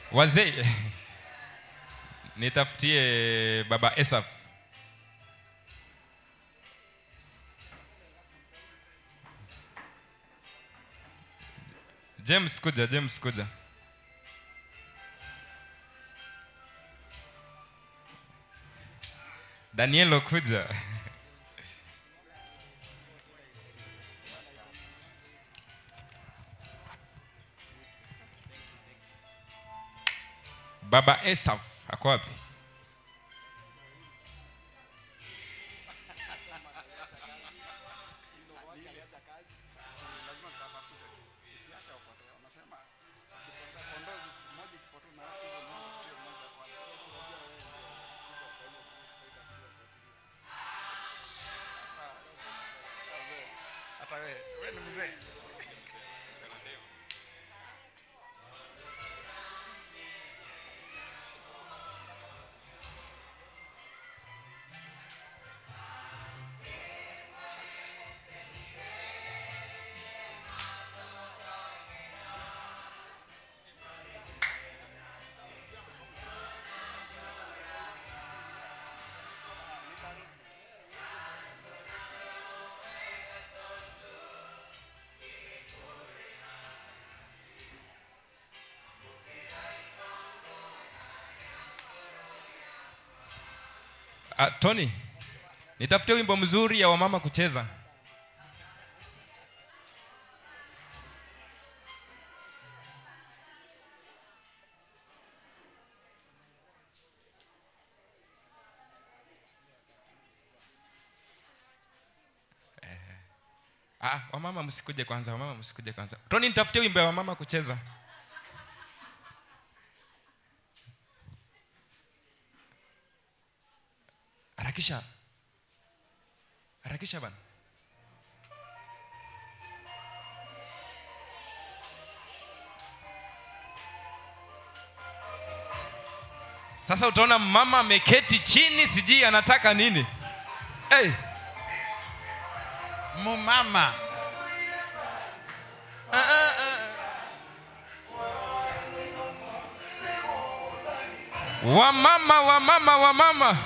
wazee nitafutie baba esaf james kuja james kuja danielo kuja baba esaf ako wapi hata wewe wewe ni mzee Ah, tony nitafutie wimbo mzuri ya wamama kucheza Eh, ah, wamama msikuje kwanza wamama msikuje kwanza tony nitafutie wimbo ya wamama kucheza harakisha harakisha bana sasa utaona mama ameketi chini sijui anataka nini hey. mumama wamama wamama wamama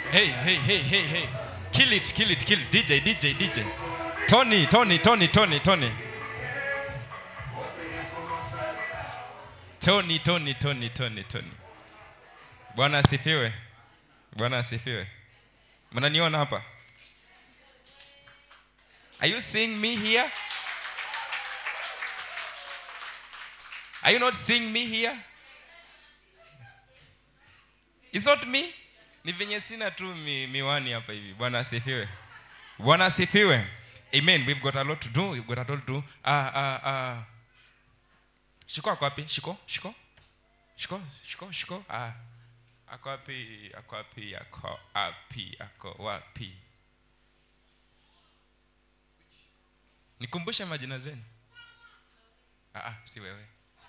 Hey, hey, hey, hey, hey. Kill it, kill it, kill it. DJ, DJ, DJ. Tony, Tony, Tony, Tony, Tony. Tony, Tony, Tony, Tony, Tony. Bwana asifiwe. Bwana asifiwe. Mnaniona hapa? Are you seeing me here? Are you not seeing me here? It's not me. Ni venye sina tu mi, miwani hapa hivi. Bwana asifiwe. Bwana asifiwe. Amen. We've got a lot to do. We've got a lot to do. Ah ah ah. Shiko ako wapi? Shiko? Shiko? Shiko? Shiko? Shiko? Ah. Ako wapi? Ako wapi? Ako wapi? Ako wapi? Nikumbushe majina zenu. Ah ah, si wewe.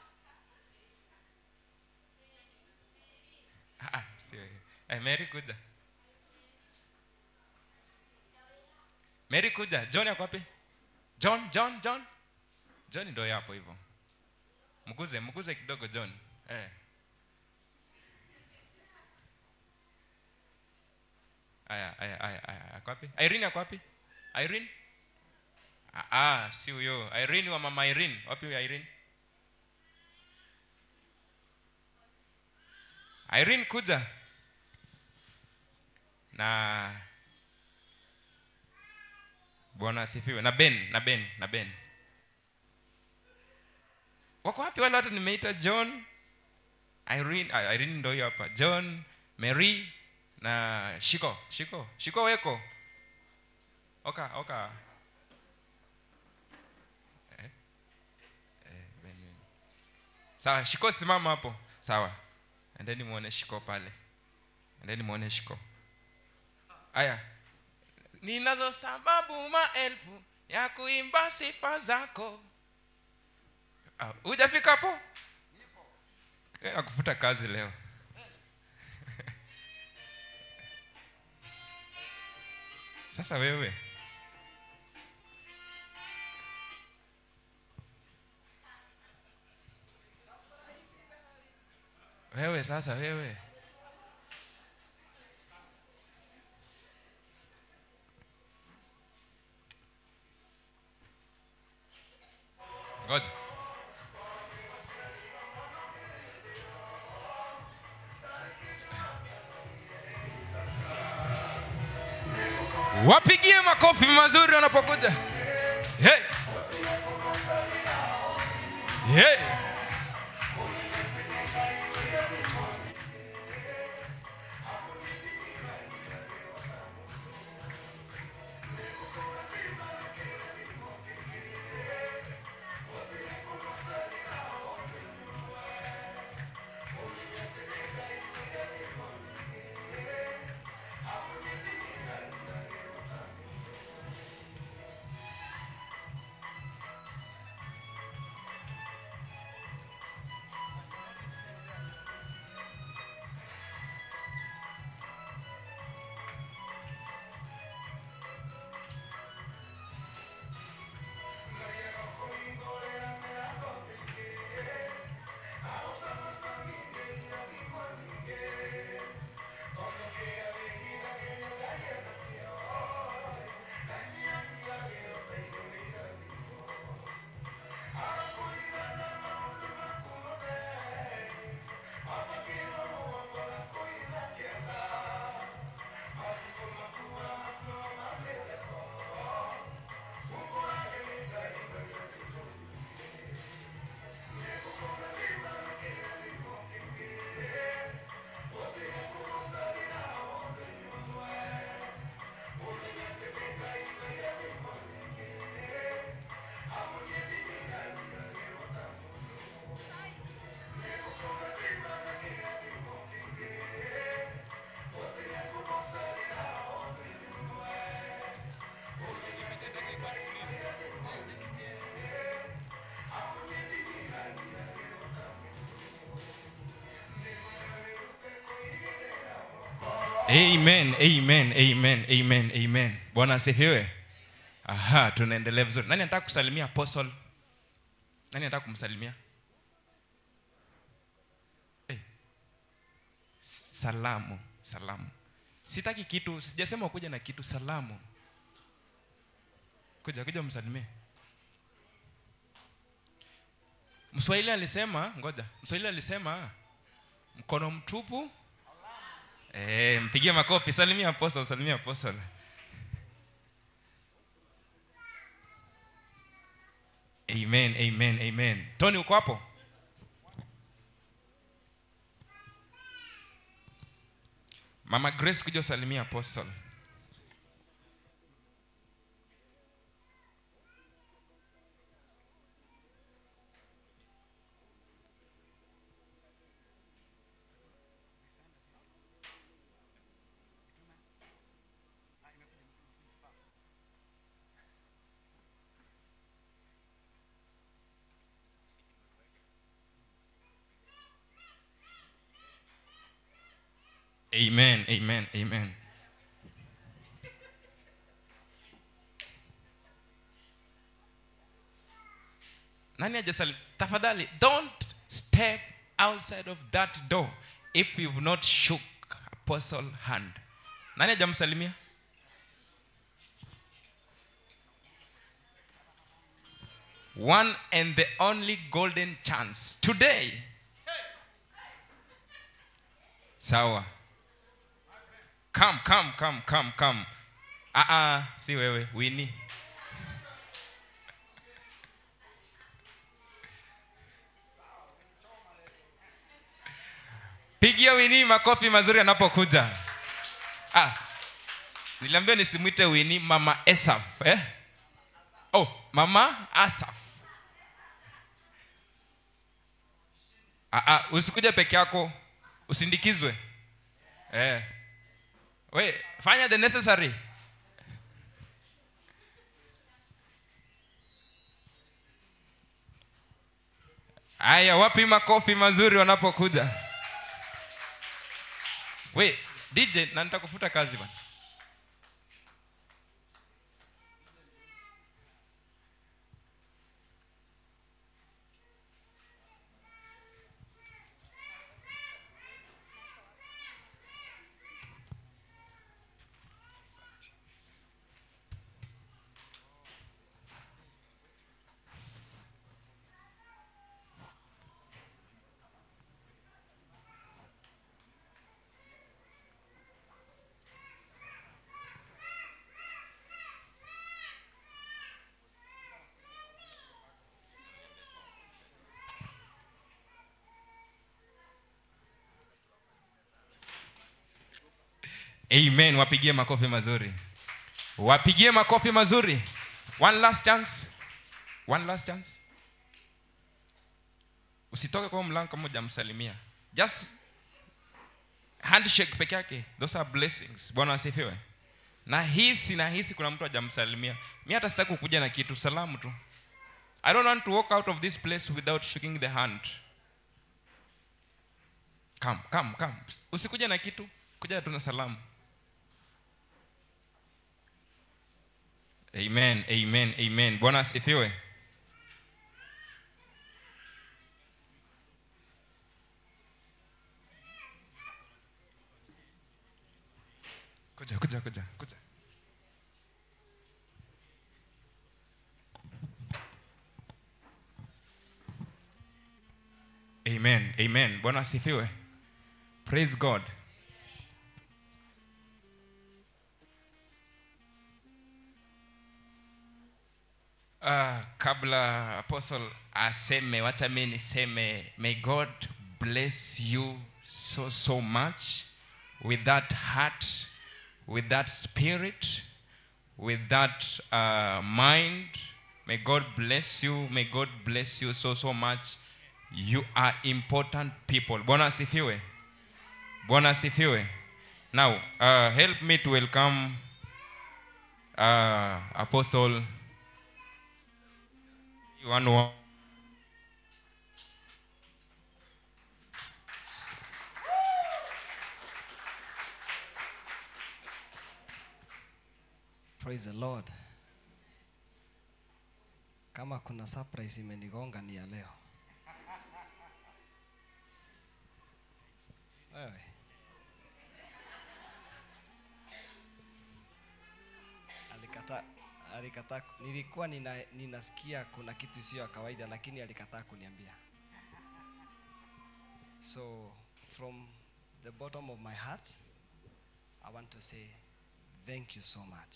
Ah ah, si wewe. Eh, Mary kuja. Mary kuja. John ako wapi? John, John, John. John ndio yapo hivyo. Mguze, mguze kidogo John. Eh. Aya, aya, aya, aya. Ako wapi? Irene ako wapi? Irene? Ah, ah, si huyo. Irene wa mama Irene. Wapi huyo Irene? Irene kuja. Na Bwana asifiwe. Na Ben, na Ben, na Ben. Wako wapi wale watu nimeita John? Irene, ah, Irene ndio hiyo hapa. John, Mary na Shiko. Shiko, Shiko weko. Oka, oka. Eh? Eh, Ben, Ben. Sawa, Shiko simama hapo. Sawa. Endeni muone Shiko pale. Endeni muone Shiko. Aya. Ninazo sababu maelfu ya kuimba sifa zako. Ah, Hujafika hapo? Eh, Nakufuta kazi leo. Sasa wewe wewe sasa wewe ngoja wapigie makofi mazuri wanapokuja hey. Hey. amen amen amen amen amen bwana asifiwe aha tunaendelea vizuri nani anataka kusalimia apostle nani anataka kumsalimia hey. salamu salamu sitaki kitu sijasema ukuja na kitu salamu kuja kuja msalimie mswahili alisema ngoja mswahili alisema mkono mtupu e, mpigie makofi salimia apostle salimia apostle amen amen amen tony uko hapo mama grace kuja usalimia apostle amen amen amen nani hajasali tafadhali don't step outside of that door if you've not shook apostle hand nani hajamsalimia one and the only golden chance today sawa come come come come come ah ah si wewe wini pigia wini makofi mazuri anapokuja ah niliambia nisimwite wini mama esaf eh? oh mama asaf ah, ah, usikuja peke yako usindikizwe eh. we fanya the necessary haya wapi makofi mazuri wanapokuja we dj na nitakufuta kazi bana amen wapigie makofi mazuri wapigie makofi mazuri one last chance one last chance usitoke kwa huo mlango kama hujamsalimia just handshake peke yake those are blessings bwana asifiwe na hisi na hisi kuna mtu hajamsalimia mi hata sitaki kukuja na kitu salamu tu i don't want to walk out of this place without shaking the hand come come come usikuja na kitu kuja tu na salamu amen amen amen bwana asifiwe kuja kuja kuja kuja amen amen bwana asifiwe praise god uh, kabla apostle aseme wacha mi niseme may god bless you so so much with that heart with that spirit with that uh, mind may god bless you may god bless you so so much you are important people bwana asifiwe bwana asifiwe now uh, help me to welcome uh, apostle one wa- Praise the Lord. Kama kuna surprise imenigonga ni ya leo. Wewe. alikataa nilikuwa nina, ninasikia kuna kitu sio ya kawaida lakini alikataa kuniambia so from the bottom of my heart i want to say thank you so much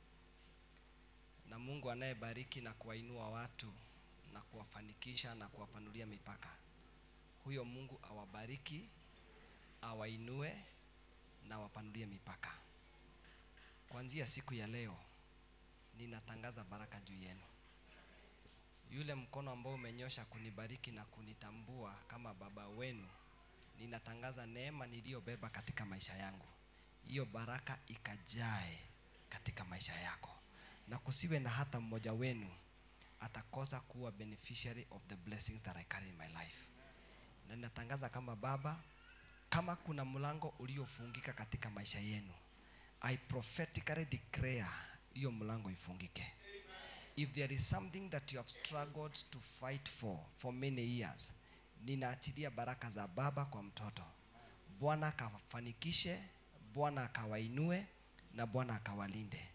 na mungu anayebariki na kuwainua watu na kuwafanikisha na kuwapanulia mipaka huyo mungu awabariki awainue na awapanulie mipaka kuanzia siku ya leo ninatangaza baraka juu yenu yule mkono ambao umenyosha kunibariki na kunitambua kama baba wenu ninatangaza neema niliyobeba katika maisha yangu hiyo baraka ikajae katika maisha yako na kusiwe na hata mmoja wenu atakosa kuwa beneficiary of the blessings that I carry in my life na ninatangaza kama baba kama kuna mlango uliofungika katika maisha yenu I prophetically declare hiyo mlango ifungike if there is something that you have struggled to fight for for many years ninaachilia baraka za baba kwa mtoto bwana akafanikishe bwana akawainue na bwana akawalinde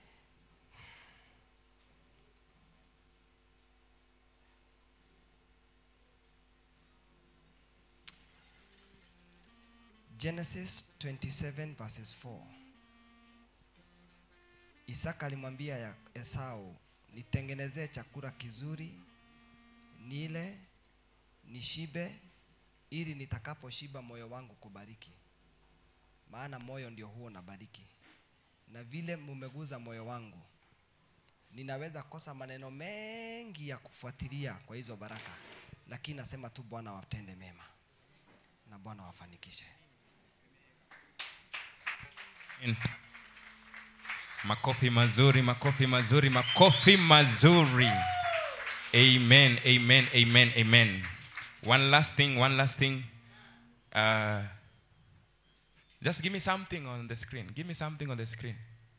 genesis 27 verses 4 isaka alimwambia ya esau nitengenezee chakula kizuri nile nishibe ili nitakaposhiba moyo wangu kubariki maana moyo ndio huo nabariki na vile mumeguza moyo wangu ninaweza kosa maneno mengi ya kufuatilia kwa hizo baraka lakini nasema tu bwana watende mema na bwana wafanikishe Amen. makofi mazuri makofi mazuri makofi mazuri amen amen amen amen one last thing one last thing uh, just give me something on the screen give me something on the screen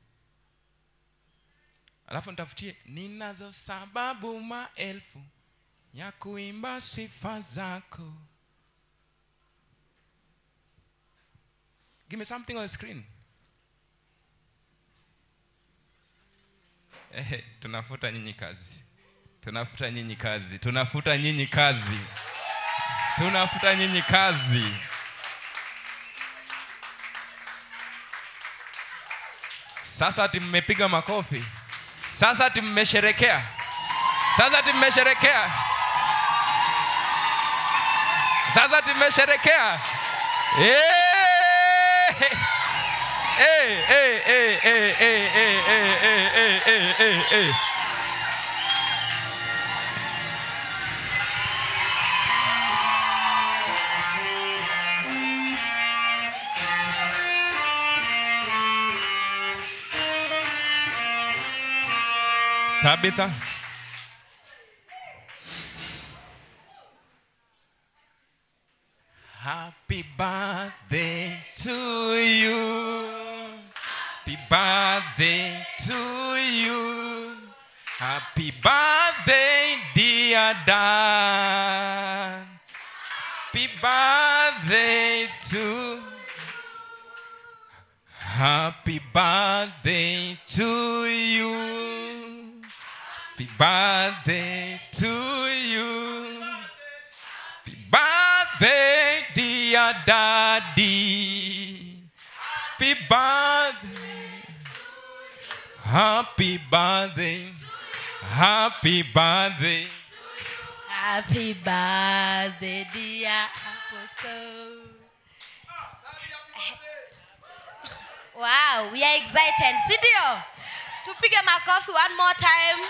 alafu nitafutie ninazo sababu maelfu ya kuimba sifa zako give me something on the screen Eh, tunafuta nyinyi kazi tunafuta nyinyi kazi tunafuta nyinyi kazi tunafuta nyinyi kazi sasa ati mmepiga makofi sasa ati mmesherekea sasa ati mmesherekea sasa ati mmesherekea Eh! Hey, hey, hey, hey, hey, hey, hey, hey, hey, hey, hey, hey. Tabitha. Happy birthday to you. Happy birthday to you. Happy birthday, dear Dan. Happy birthday to Happy birthday to you. Happy birthday to you. Happy birthday, dear daddy. Happy birthday. Happy birthday. Happy birthday. Happy birthday, dear Apostle. Wow, we are excited. Sindio? Tupige makofi one more time.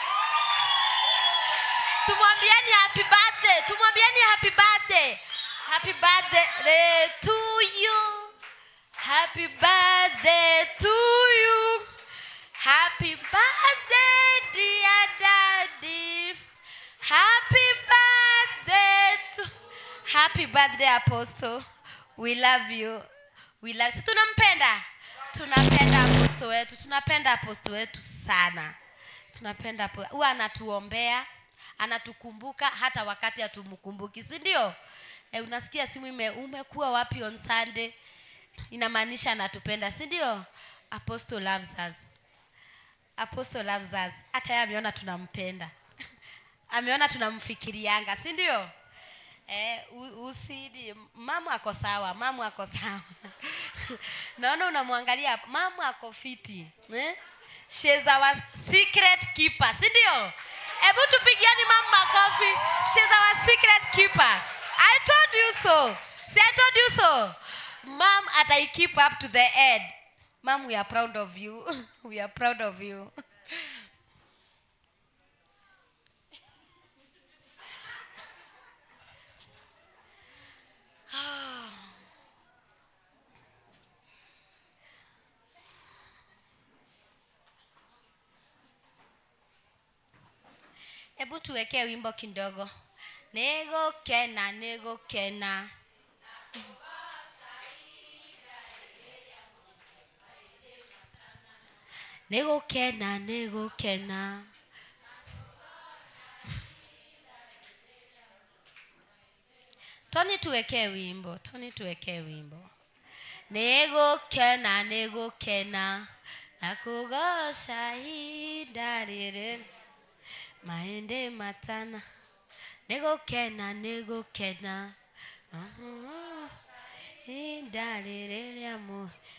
Tumwambieni happy birthday. Tumwambieni happy birthday. Happy birthday to you. Happy birthday to you. Happy birthday, dear daddy. Happy birthday to Happy birthday Apostle. We love you. We love si tunampenda. Tunapenda apostle wetu. Tunapenda apostle wetu sana. Tunapenda apo- huwa anatuombea, anatukumbuka hata wakati hatumkumbuki, si ndio? E, unasikia simu ime umekuwa wapi on Sunday? Inamaanisha anatupenda, si ndio? Apostle loves us. apostle loves us hata yeye ameona tunampenda ameona tunamfikirianga si ndio eh, u- usidi mama ako sawa mama ako sawa naona unamwangalia mama ako fiti eh? She's our secret keeper si ndio hebu tupigiani mama makofi She's our secret keeper i told you so see i told you so mom atai keep up to the end mom we are proud of you we are proud of you hebu tuwekee wimbo kidogo nigukena nigukena nigukena nigukena toni tuwekee wimbo toni tuwekee wimbo nigukena nigukena nakugoca ihinda rĩrĩ maende matana nigukena nigukena ihinda rĩrĩ rĩa mu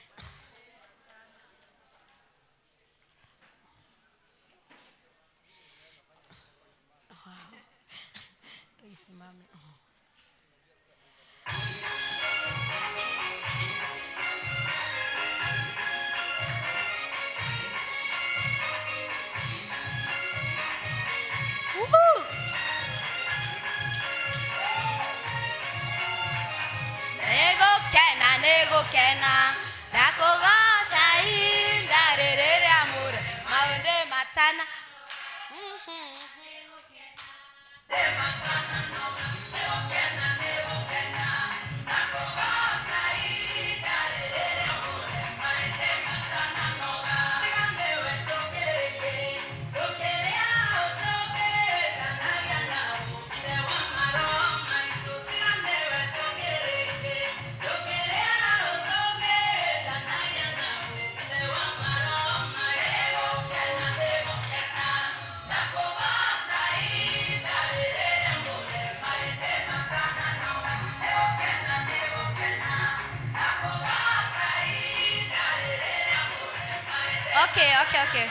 tuisimame Woohoo! nigukena nigukena ndakugoca ihinda rĩrĩ rĩa mũre maũndĩ matana Mhm. okay okay okay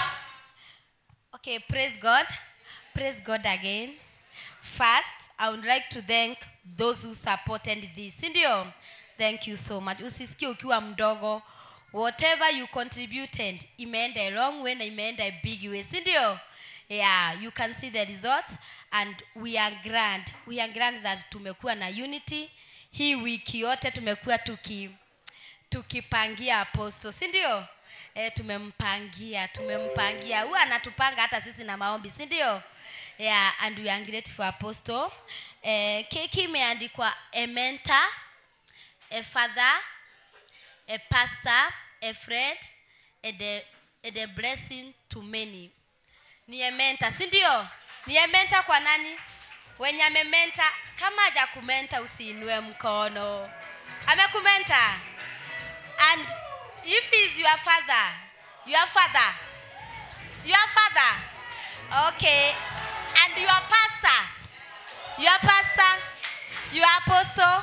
okay praise god praise god again first i would like to thank those who supported this sindio thank you so much usisikie ukiwa mdogo whatever you contributed imeenda a long way na imeenda a big way sindio yeah you can see the result and we are glad we are glad that tumekuwa na unity hii wiki yote tumekuwa tuki tukipangia aposto si ndio e, tumempangia tumempangia huwa anatupanga hata sisi na maombi si ndio yeah, and we are grateful apostle e, keki imeandikwa a mentor a father a pastor a friend and a, and a blessing to many ni ementa si ndio ni ementa kwa nani wenye amementa kama haja kumenta usiinue mkono amekumenta and if he is your father your father your father okay and your pastor your pastor your apostle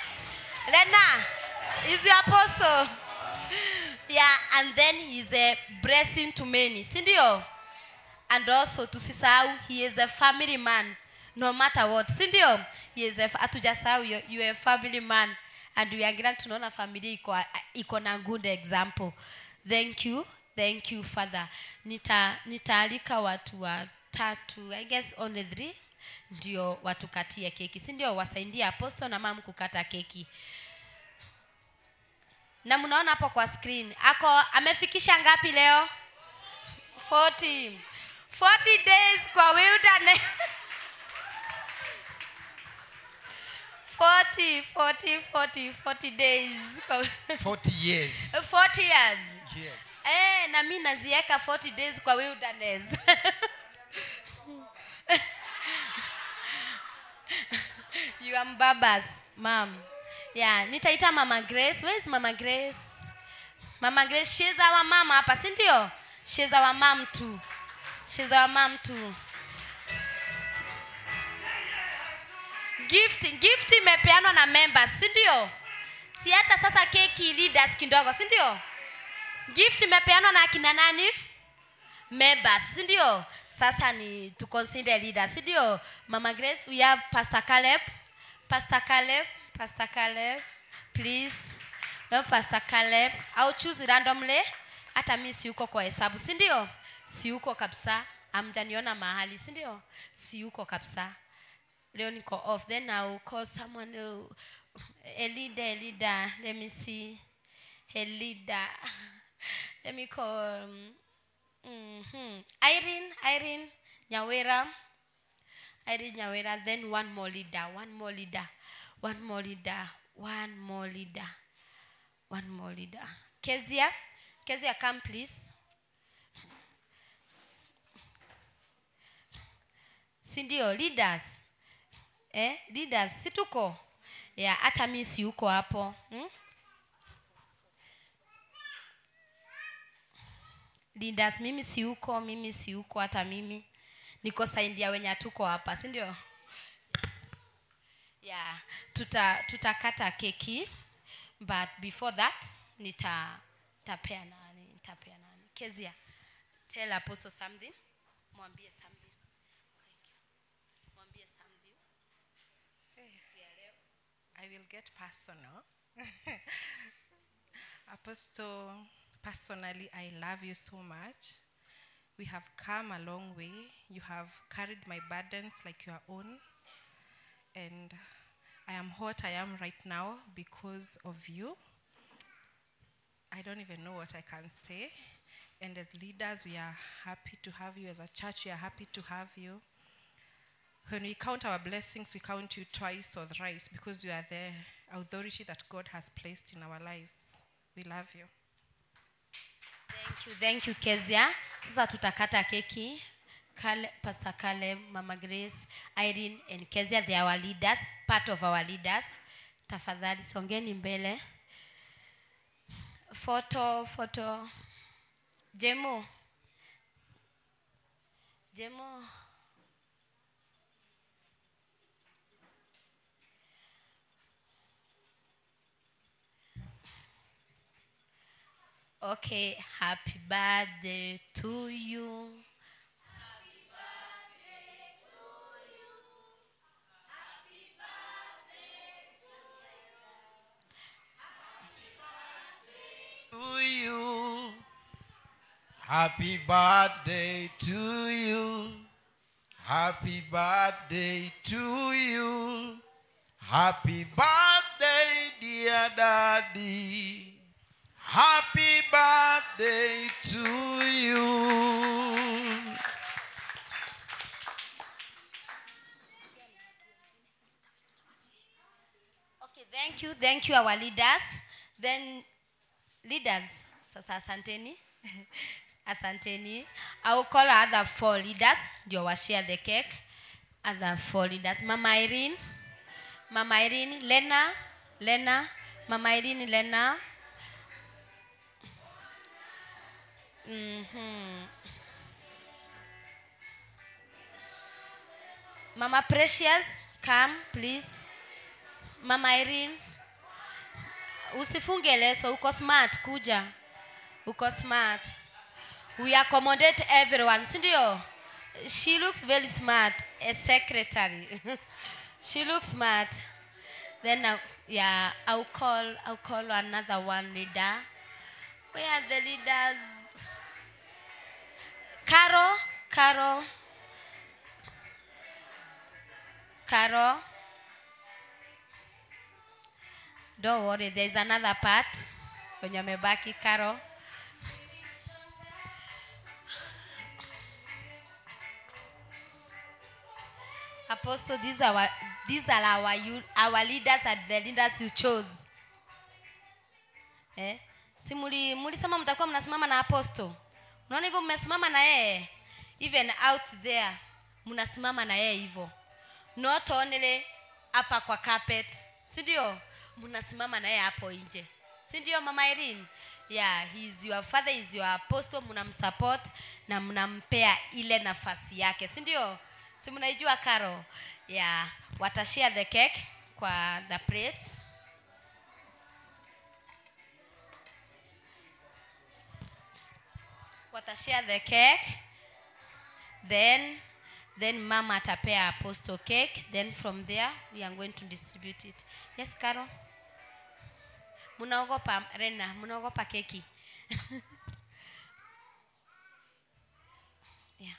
lena is your apostle yeah and then he's a blessing to many si ndio and also tusisahau he is a family man no matter what si ndio He is a- hatujasahau you, you are a family man and we are glad tunaona familia iko iko na good example thank you thank you father nita nitaalika watu watatu i guess only three ndio watukatie keki si ndio wasaidie apostle na mam kukata keki na mnaona hapo kwa screen ako amefikisha ngapi leo 40 40 days kwa wilderness 40 40 40 40 days kwa 40 years 40 years yes eh na mi naziweka 40 days kwa wilderness you are mbabas mam yeah nitaita mama grace where is mama grace mama grace she's our mama hapa si ndio she's our mom too she's our mom too gift gift imepeanwa na members si ndio si hata sasa keki leaders kidogo si ndio gift imepeanwa na akina nani members si ndio sasa ni to consider leaders si ndio mama grace we have pastor caleb pastor caleb pastor caleb please we have pastor caleb au choose randomly hata mi siuko kwa hesabu si ndio siuko kabisa amjaniona mahali si ndio siuko kabisa leo niko off then I'll call someone uh, a leader a leader let me see a leader let me call um, mhm. Irene Irene Nyawera Irene Nyawera then one more leader one more leader one more leader one more leader one more leader Kezia Kezia come please si ndio leaders eh, leaders si tuko ya hata mi si uko hapo hmm? leaders mimi si uko mimi si uko hata mimi niko saindi ya wenye hatuko hapa si ndio yeah tuta tutakata keki but before that nita tapea nani nitapea nani kezia tell apostle something mwambie something Thank you. mwambie something I will get personal. Apostle, personally, I love you so much. We have come a long way. You have carried my burdens like your own. And I am what I am right now because of you. I don't even know what I can say. And as leaders, we are happy to have you. As a church, we are happy to have you. When we count our blessings, we count you twice or thrice because you are the authority that God has placed in our lives. We love you. Thank you, thank you Kezia. Sasa tutakata keki. Kale, Pastor Caleb, Mama Grace, Irene and Kezia, they are our leaders, part of our leaders. Tafadhali songeni mbele. Photo, photo. Jemo. Jemo. Okay, happy birthday to you. to you. Happy birthday to you. Happy birthday to you. Happy birthday, dear daddy. Happy birthday to you. Okay, thank you, thank you our leaders. Then leaders, sasa asanteni. asanteni. I will call our other four leaders ndio wa share the cake. Other four leaders. Mama Irene, Mama Irene, Lena, Lena, Mama Irene, Lena. Mhm. Mama Precious, come please. Mama Irene, usifunge leso, uko smart, kuja. Uko smart. We accommodate everyone, si ndio? She looks very smart, a secretary. she looks smart. Then, uh, yeah, I'll call, I'll call another one leader. Where are the leaders? Carol, Carol, Carol. Don't worry, there's another part wenye wamebaki Carol. Apostle, these are our, these are our, you- our leaders and the leaders you chose. Eh? Si muli mulisema mtakuwa mnasimama na apostle. Unaona hivyo mmesimama na yeye. Even out there mnasimama na yeye hivyo. Not only hapa kwa carpet. Si ndio? Mnasimama na yeye hapo nje. Si ndio Mama Irene? yeah he's your father is your apostle mnamsupport na mnampea ile nafasi yake si ndio si mnaijua karo yeah watashare the cake kwa the plates watashare the cake then then mama atapea apostle cake then from there we are going to distribute it yes caro mnaogopa rena mnaogopa keki yeah.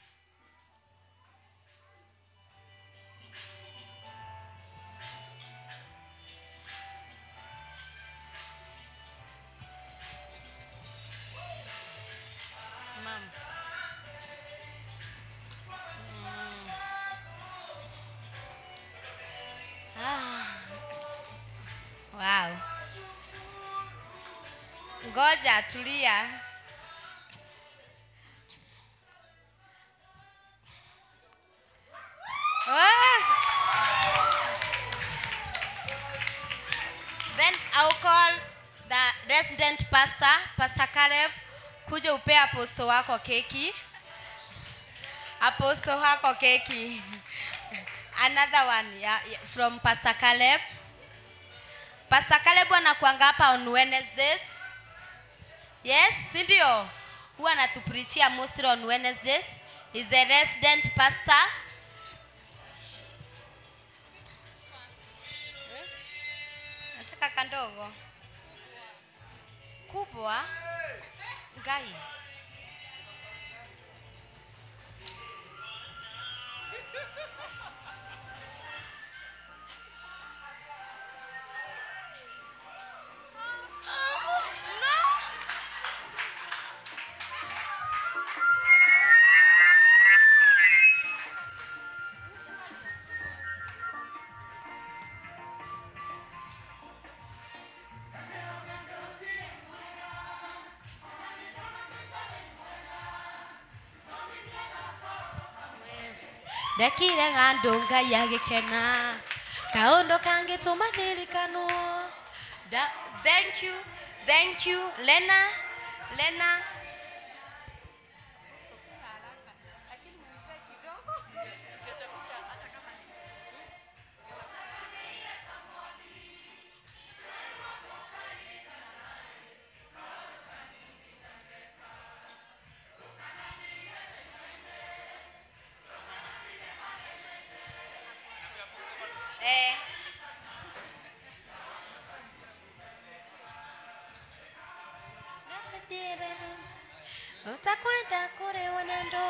Mom. Mm. Ah. Wow. Ngoja tulia. Ah. Then I'll call the resident pastor, Pastor Caleb, kuja upea aposto wako keki. Aposto wako keki. Another one yeah, yeah, from Pastor Caleb. Pastor Caleb anakuanga hapa on Wednesdays. Yes, si ndio? Huwa anatuprichia mostly on Wednesdays. He's a resident pastor. Nataka kandogo. Kubwa. Ngai. ndekire ng'andũ ngai agĩkena kaũndũ kangĩtũma ndirikanwo Da- thank you thank you lena lena eh. Nathire, utakwenda kũrĩ wenendo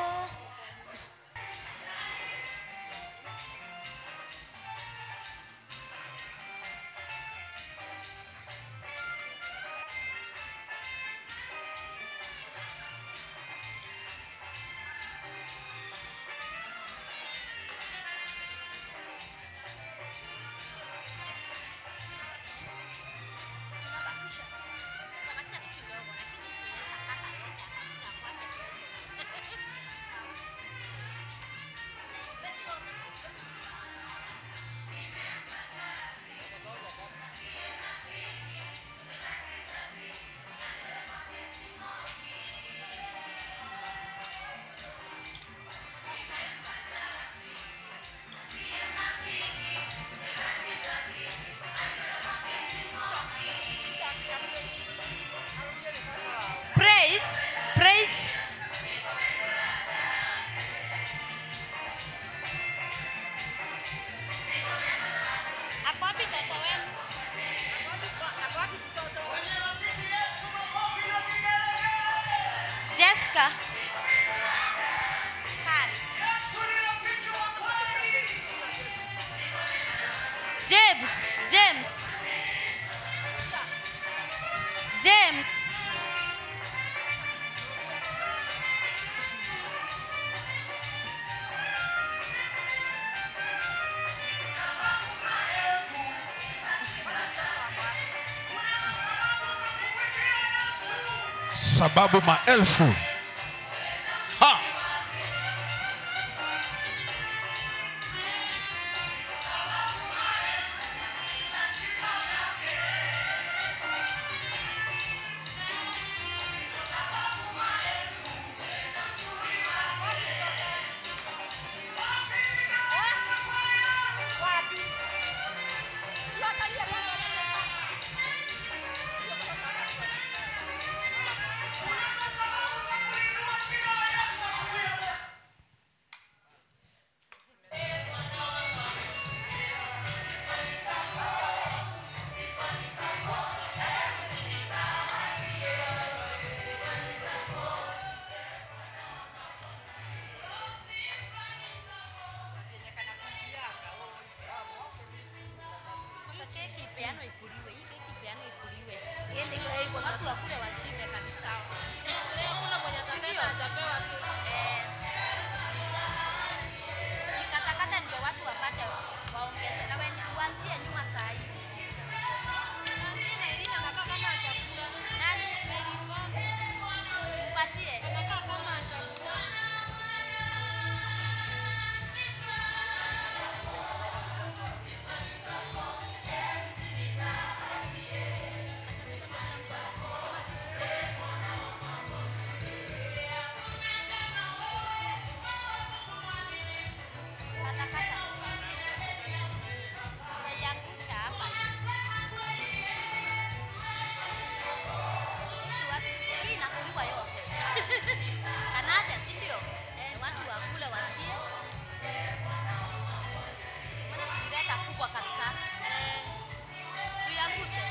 praise praise Ako wapi mtoto wenu? Jessica. Pale. James, James. James. sababu maelfu ha! Hiyo keki ipeanwe ikuliwe. Hii keki ipeanwe ikuliwe. Iende iwe hivyo Watu sasa. wakule washibe kabisa. Leo kuna mwenye atapewa atapewa tu. Eh. Ikatakata ndio watu wapate waongeze na wenye uanzie nyuma saa hii. Nani? Mpatie. Katakata. Tutaiangusha hapa. Hii inakuliwa yote. Kanate, si ndio? Eh, Watu wakule wasikie. Mbona tulileta kubwa kabisa? Tuiangushe.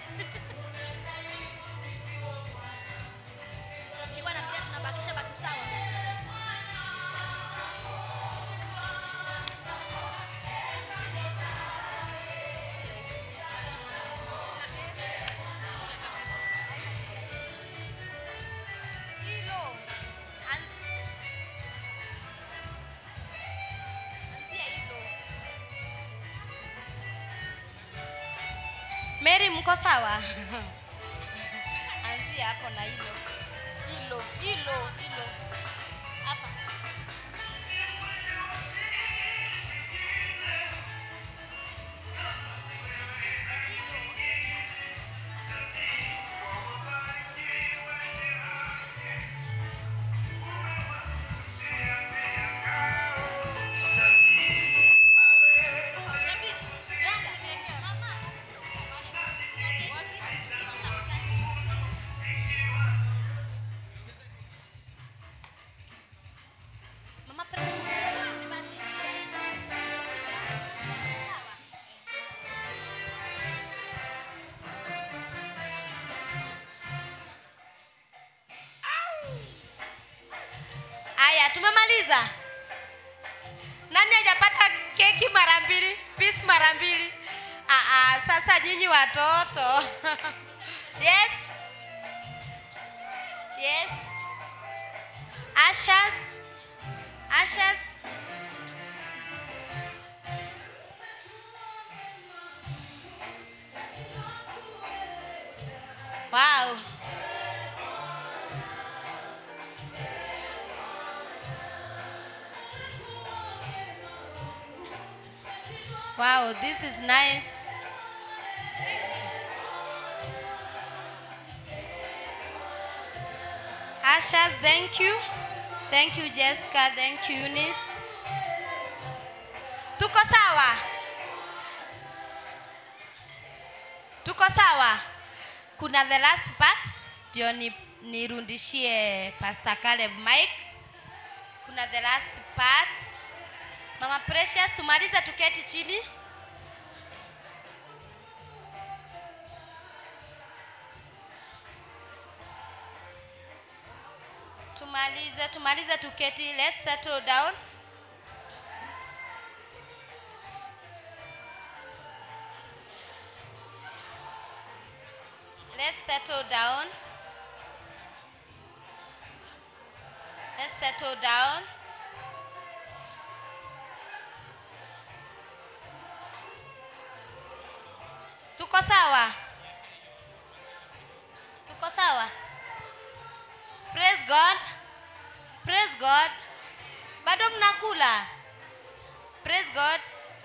Nilikuwa nafikiria tunabakisha baki sawa. Hilo. Anz- Anzia hilo. Mary mko sawa? Anzia hapo na hilo. Hilo, hilo, hilo. Hapa. Mama Aya, tumemaliza. Nani hajapata keki mara mbili, piece mara mbili? Ah, ah, sasa nyinyi watoto. yes. Yes. Ashas. Ashas. Wow. Wow, this is nice. Ashas, thank you. Thank you, Jessica. Thank you, Eunice. Tuko sawa? Tuko sawa? Kuna the last part ndio ni, nirundishie Pastor Caleb Mike. Kuna the last part. Mama Precious, tumalize tuketi chini. Tumalize, tumalize tuketi. Let's settle down. Let's settle down. Let's settle down. Tuko sawa? Tuko sawa? Praise God. Praise God. Bado mnakula? Praise God.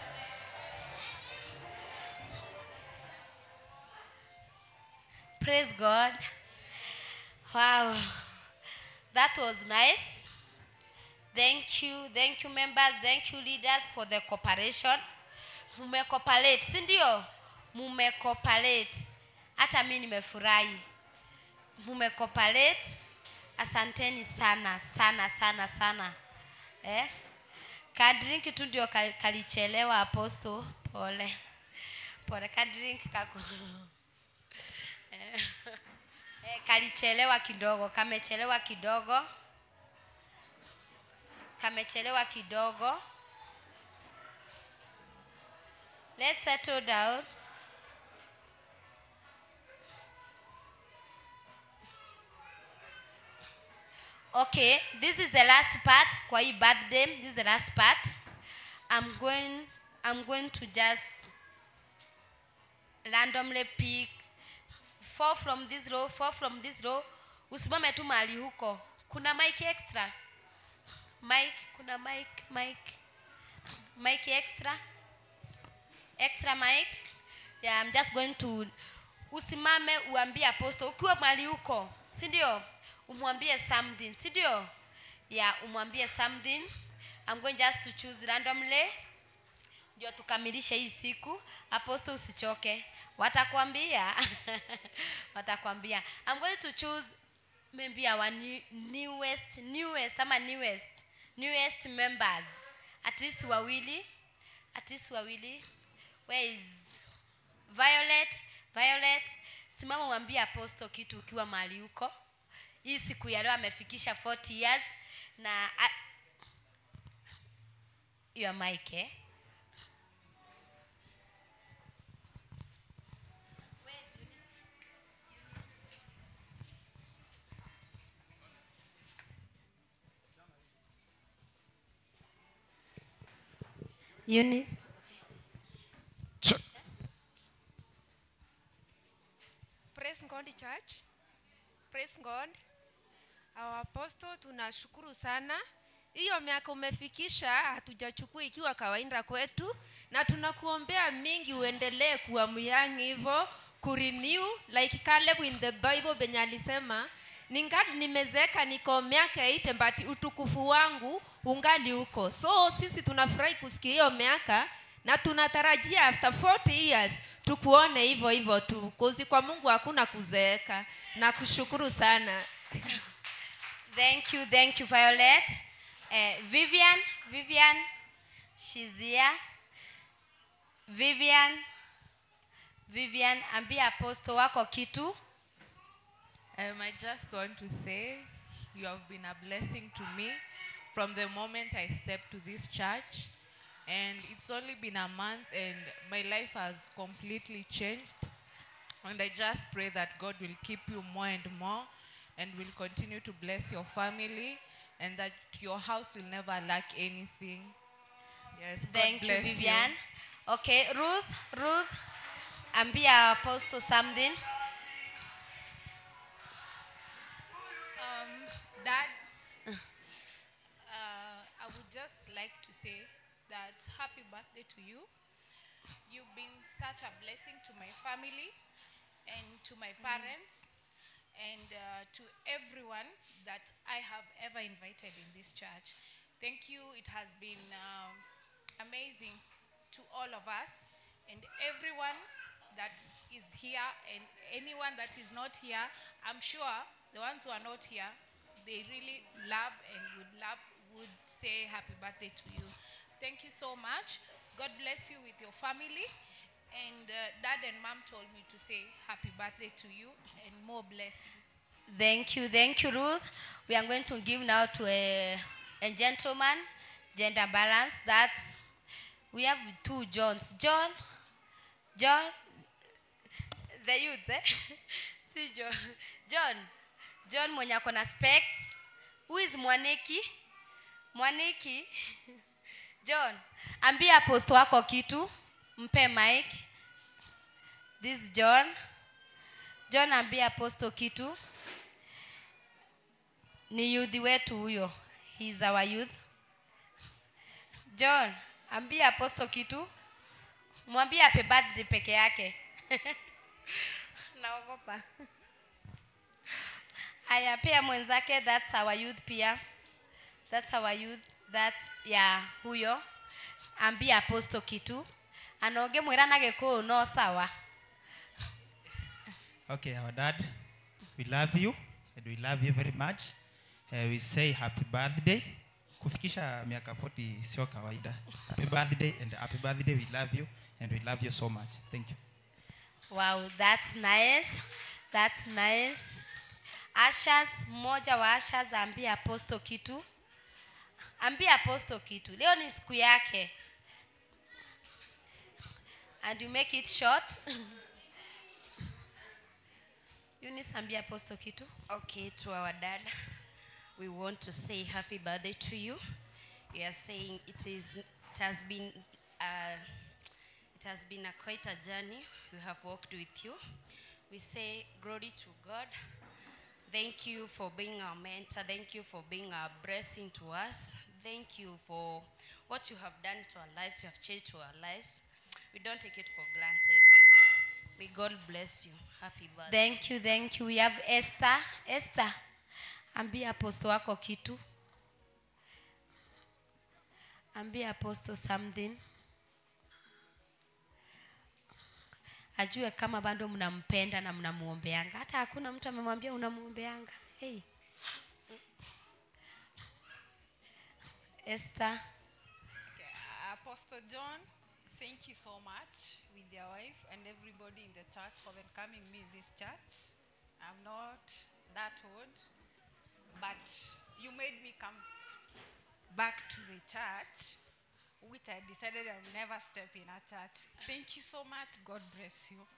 Praise God. Wow. That was nice. Thank you. Thank you members. Thank you leaders for the cooperation. Mumecooperate, si ndio? Mumecooperate. Hata mimi nimefurahi. Mumecooperate. Asanteni sana sana sana sana. Eh? Kadrink tu ndio kal- kalichelewa apostle. Pole. Pole kadrink kako. Eh, eh, kalichelewa kidogo, kamechelewa kidogo, kamechelewa kidogo. Let's settle down. okay this is the last part kwa hii birthday this is the last part i'm going i'm going to just randomly pick four from this row four from this row usimame tu mahali huko kuna mic extra mic kuna mic mic mic extra extra mic yeah, I'm just going to usimame uambie apostle ukiwa mahali huko si ndio umwambie something si ndio yeah umwambie something I'm going just to choose randomly ndio tukamilishe hii siku apostle usichoke watakwambia watakwambia I'm going to choose maybe our new, newest newest ama newest newest members at least wawili at least wawili where is violet violet simama mwambie apostle kitu ukiwa mahali huko hii siku ya leo amefikisha 40 years na a- your mic eh? Eunice. Ch- Praise God Church. Praise God. Our apostle tunashukuru sana. Hiyo miaka umefikisha hatujachukua ikiwa kawaida kwetu na tunakuombea mingi uendelee kuwa myang hivyo kurenew like Caleb in the Bible benye alisema ningali nimezeeka niko miaka 8 but utukufu wangu ungali huko so sisi tunafurahi kusikia hiyo miaka na tunatarajia after 40 years tukuone hivyo hivyo tu kozi kwa mungu hakuna kuzeeka na kushukuru sana Thank you, thank you, Violet. Uh, Vivian, Vivian, she's here. Vivian, Vivian, ambia apostle wako kitu. Um, I just want to say you have been a blessing to me from the moment I stepped to this church. And it's only been a month, and my life has completely changed. And I just pray that God will keep you more and more and will continue to bless your family and that your house will never lack anything. Yes, God Thank you, bless Vivian. Okay, Ruth, Ruth, ambia apostle something. Um, Dad, uh, I would just like to say that happy birthday to you. You've been such a blessing to my family and to my parents and uh, to everyone that I have ever invited in this church. Thank you. It has been um, amazing to all of us and everyone that is here and anyone that is not here. I'm sure the ones who are not here, they really love and would love would say happy birthday to you. Thank you so much. God bless you with your family. And uh, dad and mom told me to say happy birthday to you and more blessings. Thank you, thank you, Ruth. We are going to give now to a, a gentleman, gender balance. That's we have two Johns. John, John, the youths, eh? See John, John, John mwenye ako na specs. Who is Mwaniki? Mwaniki, John, ambia aposto wako kitu, mpe mic. This is John. John ambia aposto kitu ni youth wetu huyo he is our youth john ambia aposto kitu mwambie happy birthday peke yake naogopa haya pia mwenzake that's our youth pia that's our youth that's ya huyo ambia aposto kitu anoge mwira na gikuyu no sawa Okay, our dad, we love you and we love you very much. Uh, we say happy birthday. Kufikisha miaka 40 sio kawaida. Happy birthday and happy birthday. We love you and we love you so much. Thank you. Wow, that's nice. That's nice. Ashas, mmoja wa Ashas ambia aposto kitu. Ambia aposto kitu. Leo ni siku yake. And you make it short. Eunice ambia aposto kitu. Okay, to our dad. we want to say happy birthday to you. We are saying it is it has been uh, it has been a quite a journey we have walked with you. We say glory to God. Thank you for being our mentor. Thank you for being a blessing to us. Thank you for what you have done to our lives. You have changed to our lives. We don't take it for granted. May God bless you. Happy birthday. Thank you, thank you. We have Esther. Esther, ambia apostle wako kitu. Ambia apostle something. Ajue kama bado mnampenda na mnamuombeanga. Hata hakuna mtu amemwambia unamuombeanga. Hey. Esther. Apostle John, thank you so much with your wife and everybody in the church for welcoming me in this church. I'm not that old, but you made me come back to the church, which I decided I'll never step in a church. Thank you so much. God bless you.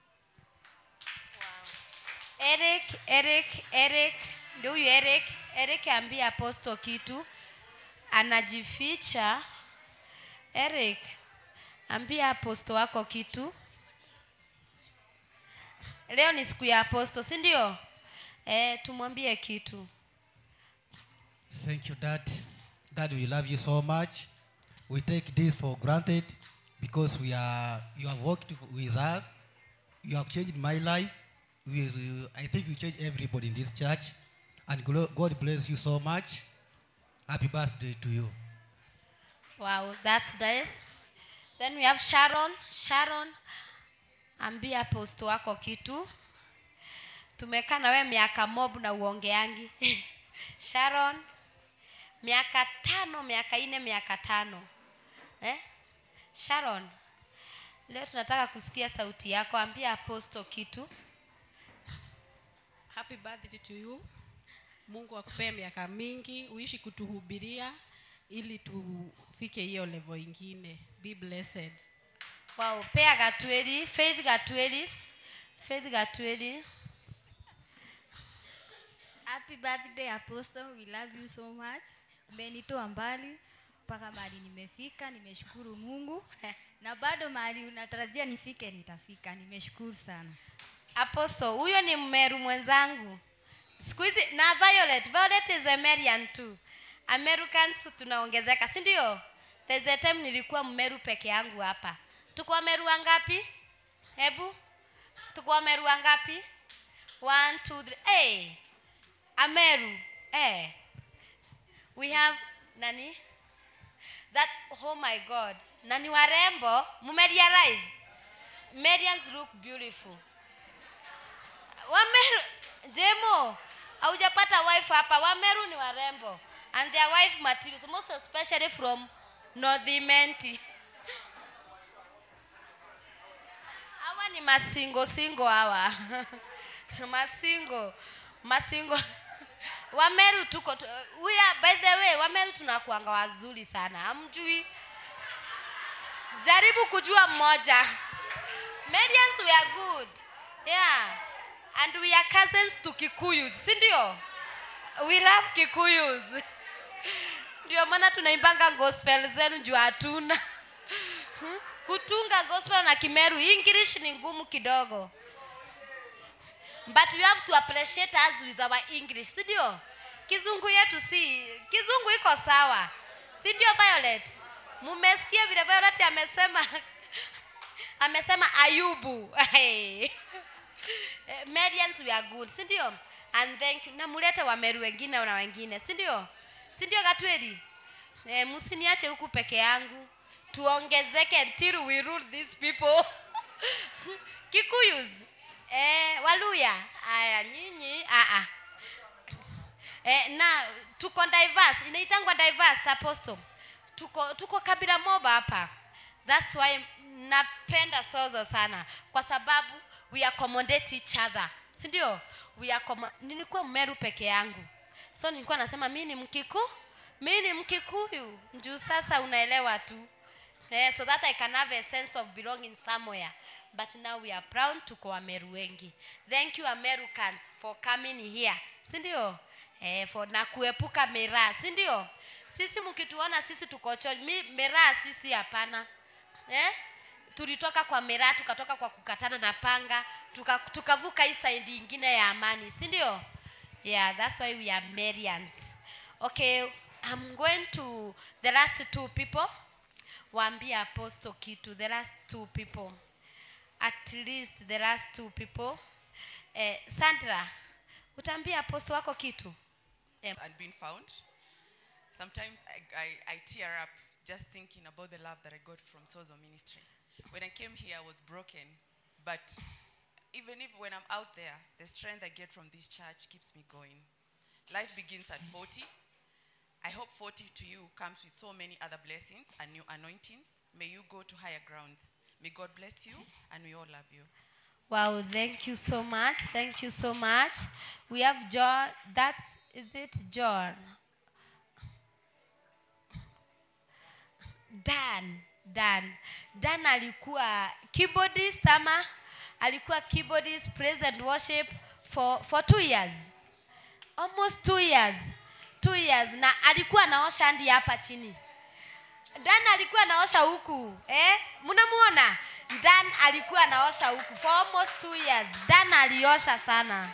Eric, Eric, Eric, ndio huyu Eric. Eric ambia apostle kitu, anajificha. Eric, ambia apostle wako kitu. Leo ni siku ya apostle, si ndio? Eh, tumwambie kitu. Thank you, Dad. Dad, we love you so much. We take this for granted because we are you have worked with us. You have changed my life. We, we- I think you changed everybody in this church. And glo- God bless you so much. Happy birthday to you. Wow, that's nice. Then we have Sharon. Sharon, ambia apostle wako kitu. Tumekaa na wewe miaka mob na uongeangi. Sharon, miaka tano, miaka ine, miaka tano. Eh? Sharon, leo tunataka kusikia sauti yako. Ambia apostle kitu. Happy birthday to you. Mungu akupee miaka mingi, uishi kutuhubiria ili tufike hiyo level ingine. Be blessed. Wow, pea Gatweli, Faith Gatweli. Faith Gatweli. Happy birthday Apostle, we love you so much. Umenitoa mbali mpaka mahali nimefika, nimeshukuru Mungu na bado mahali unatarajia nifike nitafika. Nimeshukuru sana. Apostle, huyo ni mmeru mwenzangu. Siku hizi na Violet, Violet is a Merian too. Americans tunaongezeka, si ndio? There's a time nilikuwa mmeru peke yangu hapa. Tuko wameru wangapi? Hebu tuko wameru wangapi? One, two, three. Hey, Ameru. Hey. We have nani? That oh my God. Nani warembo? Mumerealize? Merians look beautiful. Wameru, Jemo, haujapata wife hapa. Wameru ni warembo and their wife materials, most especially from North Imenti. Hawa ni masingo singo hawa masingo masingo Wameru tuko tu, we are, by the way, Wameru tunakuanga wazuri sana, hamjui? Jaribu kujua mmoja. Medians we are good. Yeah. And we are cousins to Kikuyus, si ndio? We love Kikuyus. Ndio maana tunaimbanga gospel zenu juu hatuna. Hmm? Kutunga gospel na Kimeru, English ni ngumu kidogo. But you have to appreciate us with our English, si ndio? Kizungu yetu si, kizungu iko sawa. Si ndio Violet? Mumesikia vile Violet amesema amesema Ayubu. Hey. Eh, Medians we are good, si ndio? And thank you. Na mulete Wameru wengine na wengine, si ndio? Si ndio Gatweli? Eh, msiniache huku peke yangu. Tuongezeke until we rule these people. Kikuyus. Eh, Waluya. Aya nyinyi, ah ah. Eh, na tuko diverse, inaitangwa diverse apostle. Tuko tuko kabila moba hapa. That's why napenda Sozo sana kwa sababu we accommodate each other. Si ndio? We accommo- nilikuwa Mmeru peke yangu. So nilikuwa nasema mimi ni Mkiku, mimi ni Mkikuyu. Njuu sasa unaelewa tu. Eh, so that I can have a sense of belonging somewhere. But now we are proud tuko Wameru wengi. Thank you Americans for coming here. Si ndio? eh, for, na kuepuka miraa si ndio sisi mkituona sisi tuko church mi miraa sisi hapana eh? tulitoka kwa miraa tukatoka kwa kukatana na panga tuka- tukavuka hii side ingine ya amani si ndio yeah that's why we are Marians. okay i'm going to the last two people waambie apostle kitu the last two people at least the last two people eh, sandra utaambia apostle wako kitu eh, and been found. Sometimes I, I, I tear up just thinking about the love that I got from Sozo Ministry. When I came here, I was broken, but even if when I'm out there, the strength I get from this church keeps me going. Life begins at 40. I hope 40 to you comes with so many other blessings and new anointings. May you go to higher grounds. May God bless you, and we all love you. wow thank you so much thank you so much we have john that's is it john dan dan dan alikuwa keyboardist ama alikuwa keyboardist praise and worship for, for two years almost two years two years na alikuwa anaosha hadi hapa chini dan alikuwa anaosha huku eh? mnamuona dan alikuwa anaosha huku for almost two years dan aliosha sana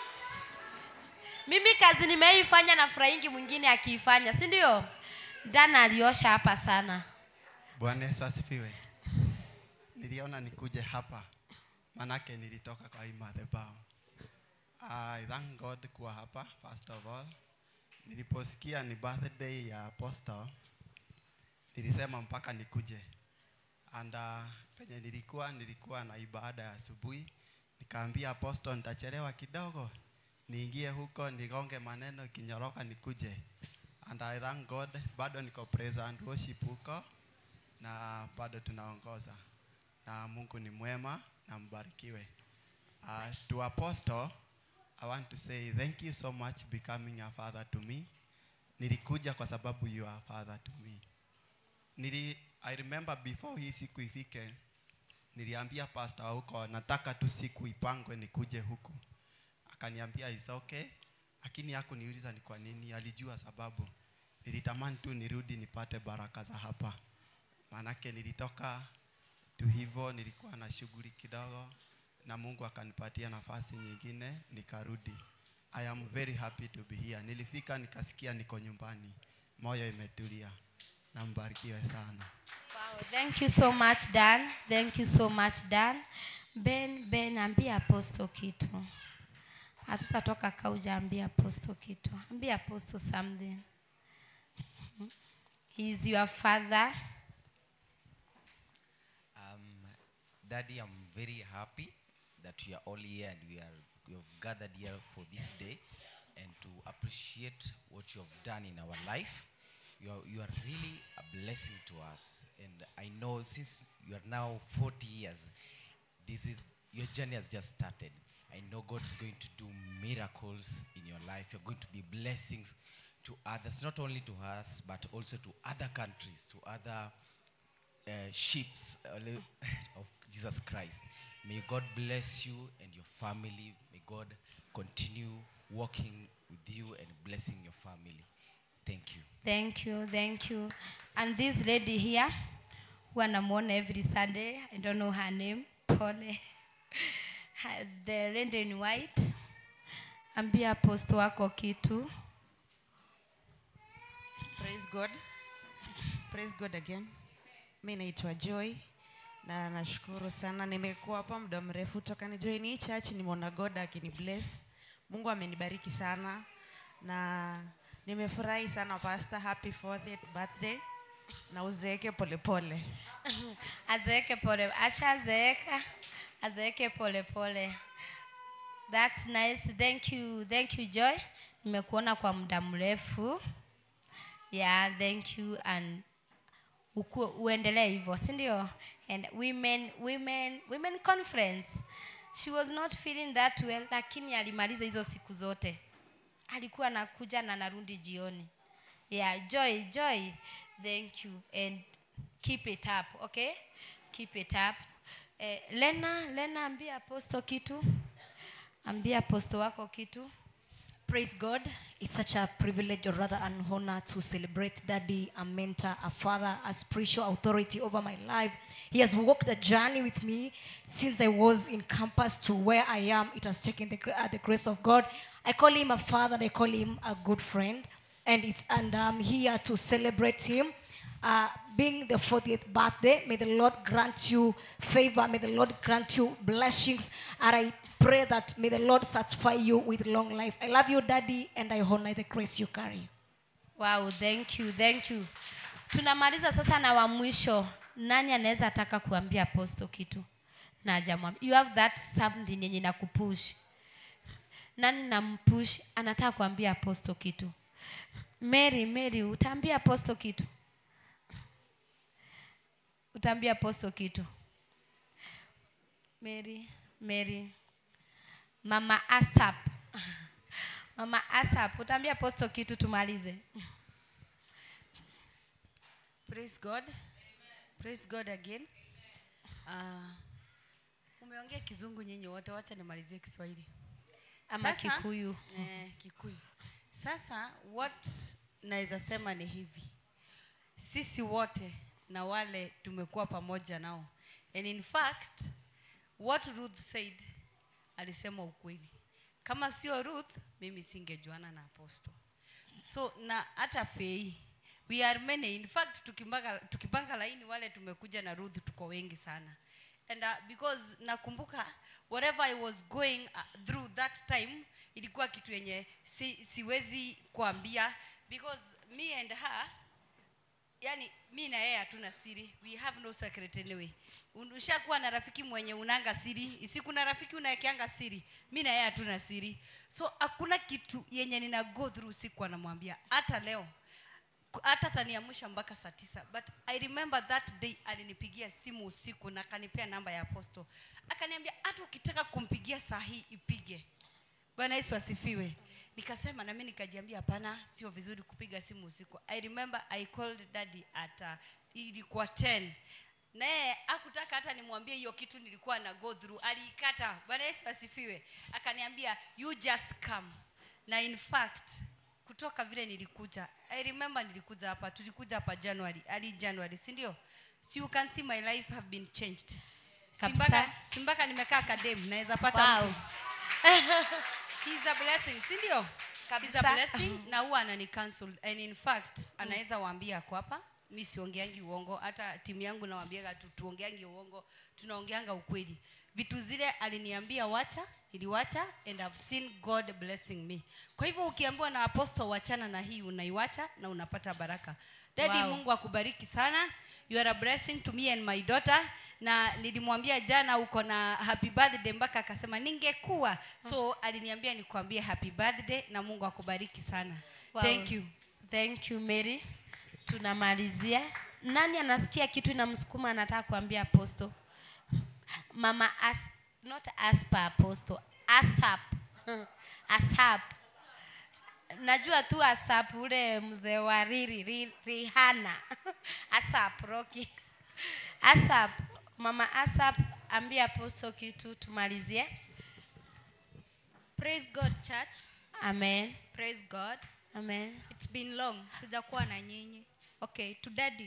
mimi kazi nimeifanya na furahingi mwingine akiifanya si ndio dan aliosha hapa sana Bwana Yesu asifiwe. Niliona nikuje hapa manake nilitoka kwa hii madhabahu. I thank God kuwa hapa first of all. Niliposikia ni birthday ya apostle nilisema mpaka nikuje. And uh, penye nilikuwa nilikuwa na ibada ya asubuhi, nikaambia apostle nitachelewa kidogo, niingie huko nigonge maneno ikinyoroka nikuje. And I thank God, bado niko praise and worship huko na bado tunaongoza na Mungu ni mwema na mbarikiwe. Uh, to apostle I want to say thank you so much becoming a father to me. Nilikuja kwa sababu you are a father to me. Nili, I remember before hii siku ifike, niliambia pastor huko nataka tu siku ipangwe nikuje huku. Akaniambia is okay, lakini hakuniuliza ni kwa nini, alijua sababu. Nilitamani tu nirudi nipate baraka za hapa maanake nilitoka tu hivyo, nilikuwa na shughuli kidogo, na Mungu akanipatia nafasi nyingine nikarudi. I am very happy to be here. Nilifika nikasikia niko nyumbani, moyo imetulia, na mbarikiwe sana. Wow, thank you so much Dan. Thank you so much Dan. Ben, Ben, ambia apostle kitu. Hatutatoka kauja ambia apostle kitu. Ambia apostle something. He is your father. Um, Daddy, I'm very happy that we are all here and we are we have gathered here for this day and to appreciate what you have done in our life. You are, you are really a blessing to us. And I know since you are now 40 years, this is your journey has just started. I know God is going to do miracles in your life. You're going to be blessings to others, not only to us, but also to other countries, to other uh, ships uh, of Jesus Christ. May God bless you and your family. May God continue walking with you and blessing your family. Thank you. Thank you, thank you. And this lady here, who anamuona every Sunday, I don't know her name, Pole. Ha- The lady in white. Ambia apostle wako kitu. Praise God. Praise God again. Mi naitwa Joy na nashukuru sana, nimekuwa hapa muda mrefu toka ni join hii church, nimeona God akini bless. Mungu amenibariki sana na nimefurahi sana pastor, happy 40th birthday na uzeeke polepole. azeeke pole, ashazeeka, azeeke pole pole. That's nice. Thank you, thank you Joy. Nimekuona kwa muda mrefu. Yeah, thank you and uku, uendelee hivyo, si ndio? And women, women, women conference. She was not feeling that well, lakini alimaliza hizo siku zote. Alikuwa anakuja na narudi jioni. Yeah, Joy, Joy, thank you and keep it up, okay? Keep it up. Eh, Lena, Lena ambia apostle kitu. Ambia apostle wako kitu. Praise God. It's such a privilege, or rather an honor, to celebrate Daddy, a mentor, a father, a spiritual authority over my life. He has walked a journey with me since I was in campus to where I am. It has taken the, gra- uh, the grace of God. I call him a father, I call him a good friend. And, it's, and I'm here to celebrate him. Uh, being the 40th birthday, may the Lord grant you favor, may the Lord grant you blessings. And I pray that may the Lord satisfy you with long life. I love you, Daddy, and I honor the grace you carry. Wow, thank you, thank you. Tunamaliza sasa na wa mwisho. Nani anaweza taka kuambia apostle kitu? Na hajamwambia. You have that something yenye inakupush. Nani nampush anataka kuambia apostle kitu? Mary, Mary, utaambia apostle kitu? Utaambia apostle kitu? Mary, Mary. Mama Asap. Mama Asap, utaambia apostle kitu tumalize. Praise God. Praise God again. Uh, umeongea kizungu nyinyi wote, wacha nimalizie Kiswahili Ama Kikuyu. Eh, Kikuyu. Sasa what naweza sema ni hivi, sisi wote na wale tumekuwa pamoja nao, and in fact what Ruth said alisema ukweli. Kama sio Ruth, mimi singejuana na apostle. So na hata Fei, we are many. In fact tukipanga, tukipanga laini wale tumekuja na Ruth tuko wengi sana. And uh, because nakumbuka whatever I was going uh, through that time ilikuwa kitu yenye si, siwezi kuambia because me and her yani mi na yeye hatuna siri we have no secret anyway Un- ushakuwa na rafiki mwenye unanga siri isiku na rafiki unaekeanga siri mi na yeye hatuna siri so hakuna kitu yenye nina go through siku anamwambia hata leo Ku- hata ataniamsha mpaka saa tisa but i remember that day alinipigia simu usiku na akanipea namba ya aposto akaniambia hata ukitaka kumpigia saa hii ipige bwana yesu asifiwe nikasema nami nikajiambia hapana sio vizuri kupiga simu usiku i remember i called daddy at uh, ilikuwa 10 naye akutaka hata nimwambie hiyo kitu nilikuwa na go through aliikata bwana yesu asifiwe akaniambia you just come na in fact kutoka vile nilikuja i remember nilikuja hapa tulikuja hapa january ali january si ndio si you can see my life have been changed Kabisa. simbaka, simbaka nimekaa kadem naweza pata Wow. mtu He's a blessing, si ndio? He's a Kabisa. blessing na huwa anani cancel and in fact anaweza waambia ako hapa mi siongeangi uongo hata timu yangu nawaambiaga tu tuongeangi uongo tunaongeanga ukweli vitu zile aliniambia wacha iliwacha and I've seen God blessing me kwa hivyo ukiambiwa na apostle wachana na hii unaiwacha na unapata baraka Daddy Wow. Mungu akubariki sana you are a blessing to me and my daughter na nilimwambia jana uko na happy birthday mpaka akasema ningekuwa so aliniambia nikwambie happy birthday na Mungu akubariki sana Wow. thank you Thank you Mary. Tunamalizia. Nani anasikia kitu inamsukuma anataka kuambia apostle? Mama as not Aspa apostle. Asap. Asap. Najua tu Asap ule mzee wa Riri, Ri- Rihanna. Asap Rocky. Asap. Mama Asap ambia apostle kitu tumalizie. Praise God church. Amen. Praise God. Amen. It's been long sijakuwa na nyinyi. Okay, to daddy.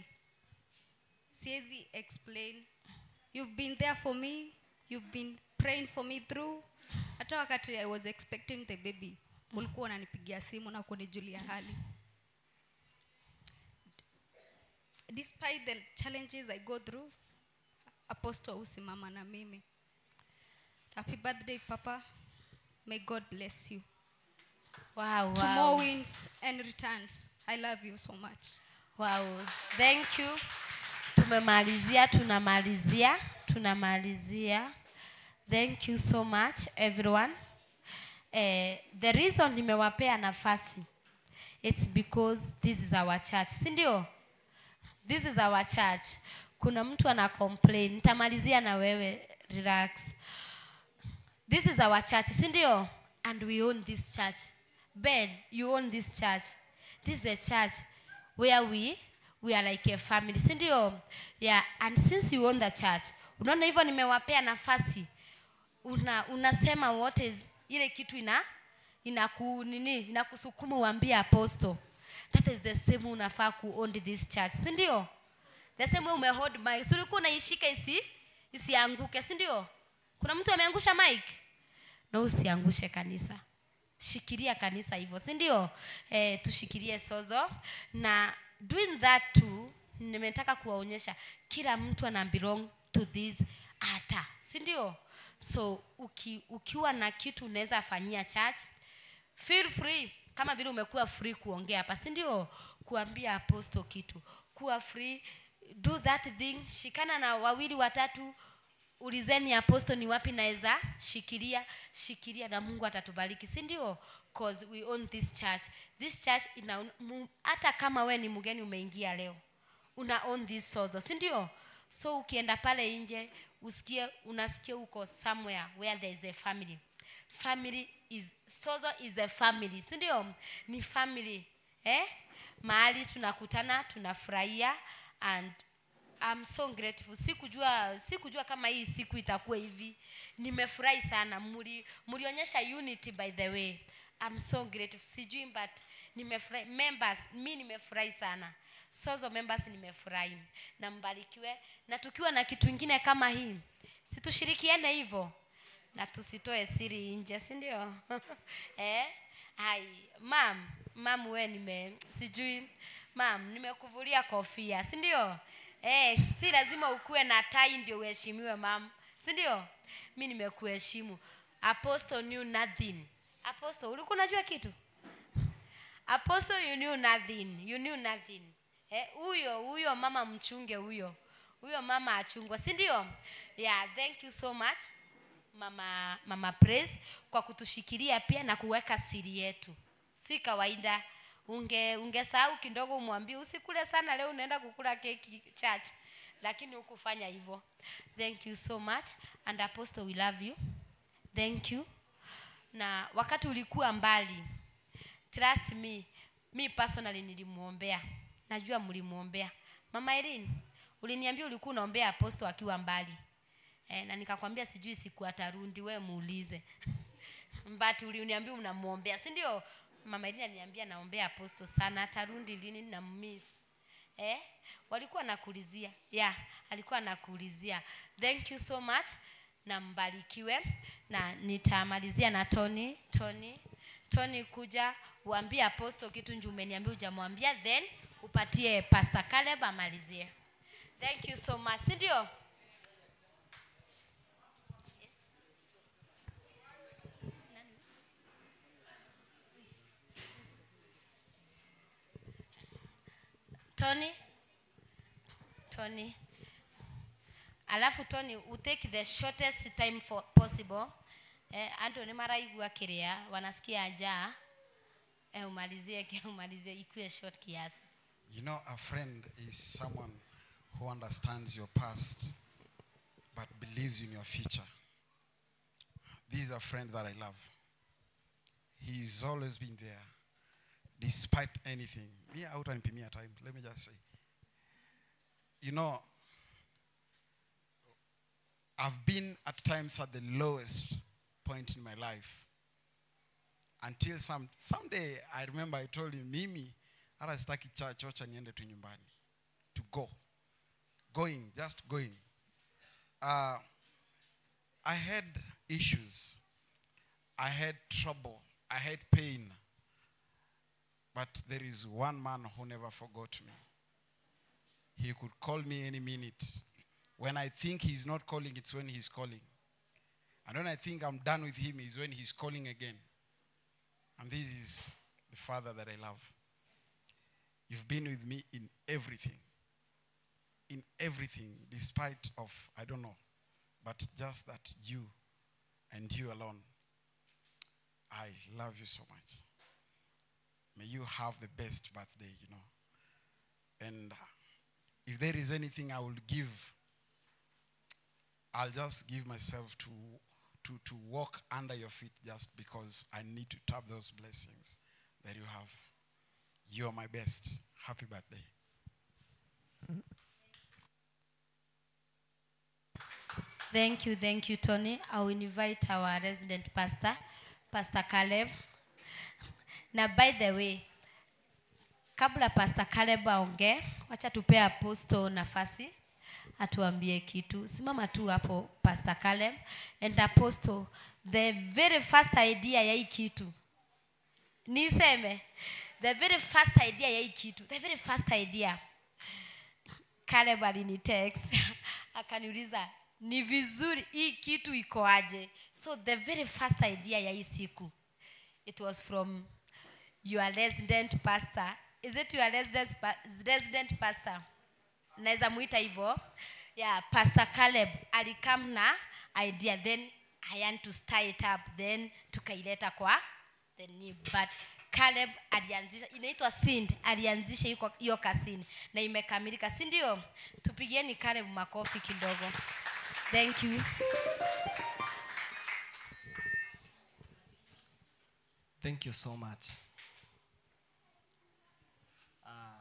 Siwezi explain. You've been there for me. You've been praying for me through. Hata wakati I was expecting the baby, ulikuwa unanipigia simu na kunijulia hali. Despite the challenges I go through, Apostle husimama na mimi. Happy birthday Papa. May God bless you. Wow, To wow. more wins and returns. I love you so much. Wow, thank you. Tumemalizia, tunamalizia, tunamalizia. Thank you so much everyone. Eh, the reason nimewapea nafasi it's because this is our church, si ndio? This is our church. Kuna mtu ana complain, nitamalizia na wewe, relax. This is our church, si ndio? And we own this church. Ben, you own this church. This is a church where we we are like a family, si ndio? Yeah, and since you own the church, unaona hivyo nimewapea nafasi. Una, unasema what is ile kitu ina inaku nini inakusukuma uambie apostle that is the same unafaa kuown this church si ndio the same way umehold mic si ulikuwa unaishika isi isianguke si ndio kuna mtu ameangusha mic na usiangushe kanisa shikilia kanisa hivyo si ndio eh, tushikilie sozo na doing that too nimetaka kuwaonyesha kila mtu ana belong to this altar si ndio so uki, ukiwa na kitu unaweza fanyia church feel free kama vile umekuwa free kuongea hapa si ndio kuambia apostle kitu kuwa free do that thing shikana na wawili watatu ulizeni apostle ni wapi naweza shikilia shikilia na mungu atatubariki si ndio cause we own this church this church ina mu- hata kama we ni mgeni umeingia leo una own this sozo si ndio so ukienda pale nje usikie unasikia uko somewhere where there is a family family is sozo is a family si ndio ni family eh mahali tunakutana tunafurahia and I'm so grateful. Sikujua sikujua kama hii siku itakuwa hivi. Nimefurahi sana. Muli mlionyesha unity by the way. I'm so grateful. Sijui but nimefurahi members, mi nimefurahi sana. Sozo members nimefurahi. Na mbarikiwe na tukiwa na kitu kingine kama hii. Situshirikiane hivyo na tusitoe siri nje, si ndio? eh? Hai, mam, mam we nime sijui mam nimekuvulia kofia, si ndio? Eh, si lazima ukuwe na tai ndio uheshimiwe mam, si ndio? Mi nimekuheshimu. Apostle knew nothing. Apostle, ulikuwa unajua kitu? Apostle, you knew nothing. You knew nothing. Eh, huyo huyo mama mchunge huyo. Huyo mama achungwa, si ndio? Yeah, thank you so much mama mama Praise kwa kutushikilia pia na kuweka siri yetu. Si kawaida. Unge ungesahau kidogo umwambie usikule sana leo unaenda kukula keki church. Lakini hukufanya hivyo. Thank you so much and apostle we love you. Thank you. Na wakati ulikuwa mbali trust me mi personally nilimuombea najua mlimuombea mama Irene uliniambia ulikuwa unaombea apostle akiwa mbali eh, na nikakwambia sijui siku atarundi we muulize but uliniambia unamuombea si ndio mama Irene aliniambia naombea apostle sana atarundi lini na miss eh walikuwa nakuulizia yeah alikuwa nakuulizia thank you so much na mbarikiwe na nitamalizia na Tony Tony Tony kuja uambie apostle kitu nje umeniambia hujamwambia then upatie Pastor Caleb amalizie thank you so much si ndio Tony Tony alafu Tony u take the shortest time for possible eh, andu nĩ maraigua kĩrĩa wanasikia njaa eh, umalizie umalizie ikuwe short kiasi You know, a friend is someone who understands your past but believes in your future. This is a friend that I love. He's always been there despite anything. Me out and me time. Let me just say. You know, I've been at times at the lowest point in my life. Until some someday I remember I told him, Mimi, hata sitaki church, wacha niende tu nyumbani. To go. Going, just going. Uh, I had issues. I had trouble. I had pain. But there is one man who never forgot me. He could call me any minute. When I think he's not calling, it's when he's calling. And when I think I'm done with him, is when he's calling again. And this is the Father that I love. You've been with me in everything. In everything, despite of, I don't know, but just that you and you alone. I love you so much. May you have the best birthday, you know. And uh, if there is anything I will give, I'll just give myself to, to, to walk under your feet just because I need to tap those blessings that you have. You are my best. Happy birthday. Thank you, thank you, Tony. I will invite our resident pastor, Pastor Caleb. na by the way kabla pastor caleb aongee wacha tupee apostle nafasi atuambie kitu simama tu hapo pastor caleb and apostle the very first idea ya hii kitu niseme the very first idea ya hii kitu the very first idea caleb alinitext akaniuliza ni vizuri hii kitu iko aje so the very first idea ya hii siku it was from your resident pastor is it your resident, pa- resident pastor naweza muita hivyo yeah, pastor caleb alikam na idea then i want to stir it up then tukaileta kwa the new but caleb alianzisha inaitwa sind alianzisha hiyo- hiyo kasini na imekamilika si ndio tupigieni caleb makofi kidogo thank you Thank you so much. Ah,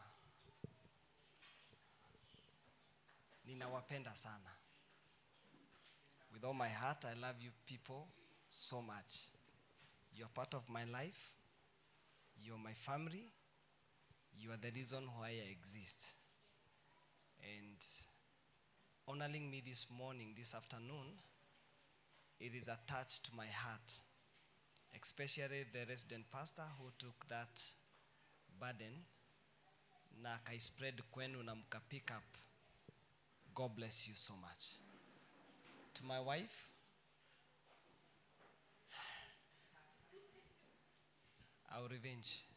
ninawapenda sana. With all my heart, I love you people so much. You're part of my life. You're my family. You are the reason why I exist. And honoring me this morning, this afternoon, it is attached to my heart especially the resident pastor who took that burden na akaispread kwenu na mka pick up god bless you so much to my wife I'll revenge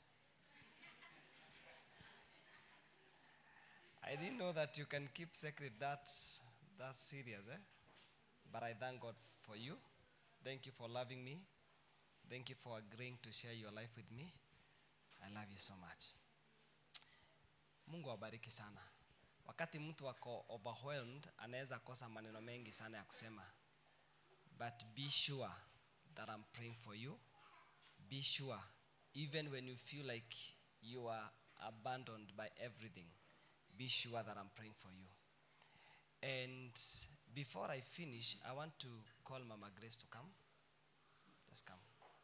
I didn't know that you can keep secret that that serious eh but I thank God for you thank you for loving me Thank you for agreeing to share your life with me. I love you so much. Mungu awabariki sana. Wakati mtu ako overwhelmed, anaweza kosa maneno mengi sana ya kusema. But be sure that I'm praying for you. Be sure even when you feel like you are abandoned by everything, be sure that I'm praying for you. And before I finish, I want to call Mama Grace to come. Let's come.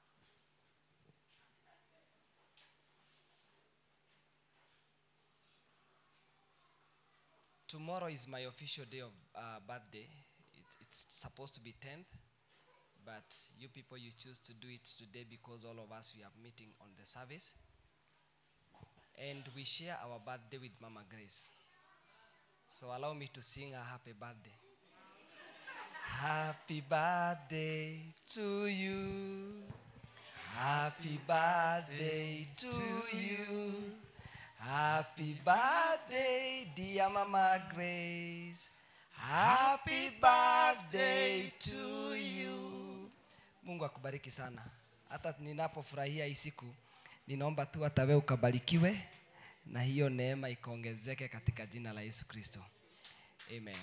Tomorrow is my official day of uh, birthday. It, it's supposed to be 10th, but you people, you choose to do it today because all of us, we are meeting on the service. And we share our birthday with Mama Grace. So allow me to sing a happy birthday. Happy birthday to you. Happy birthday to you. Happy birthday, dear Mama Grace. Happy birthday to you. Mungu akubariki sana. Hata ninapofurahia hii siku, ninaomba tu hata wewe ukabarikiwe na hiyo neema ikaongezeke katika jina la Yesu Kristo. Amen.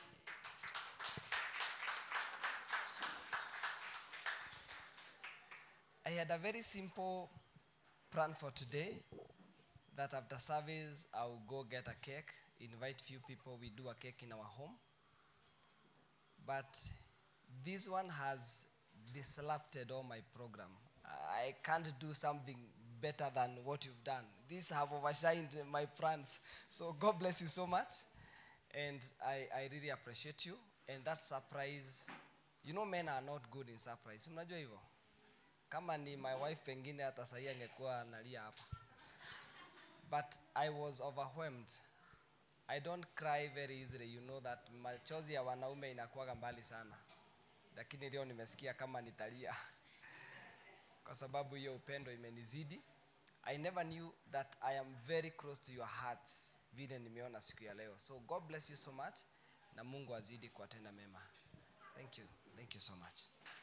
I had a very simple plan for today that after service I will go get a cake, invite few people, we do a cake in our home. But this one has disrupted all my program. I can't do something better than what you've done. These have overshined my plans. So God bless you so much. And I, I really appreciate you. And that surprise, you know men are not good in surprise. Mnajua hivyo? Kama ni my wife pengine hata sahii angekuwa analia hapa. But I was overwhelmed. I don't cry very easily. You know that machozi ya wanaume inakuwaga mbali sana. Lakini leo nimesikia kama nitalia. Kwa sababu hiyo upendo imenizidi. I never knew that I am very close to your hearts vile nimeona siku ya leo. So God bless you so much na Mungu azidi kuwatenda mema. Thank you. Thank you so much.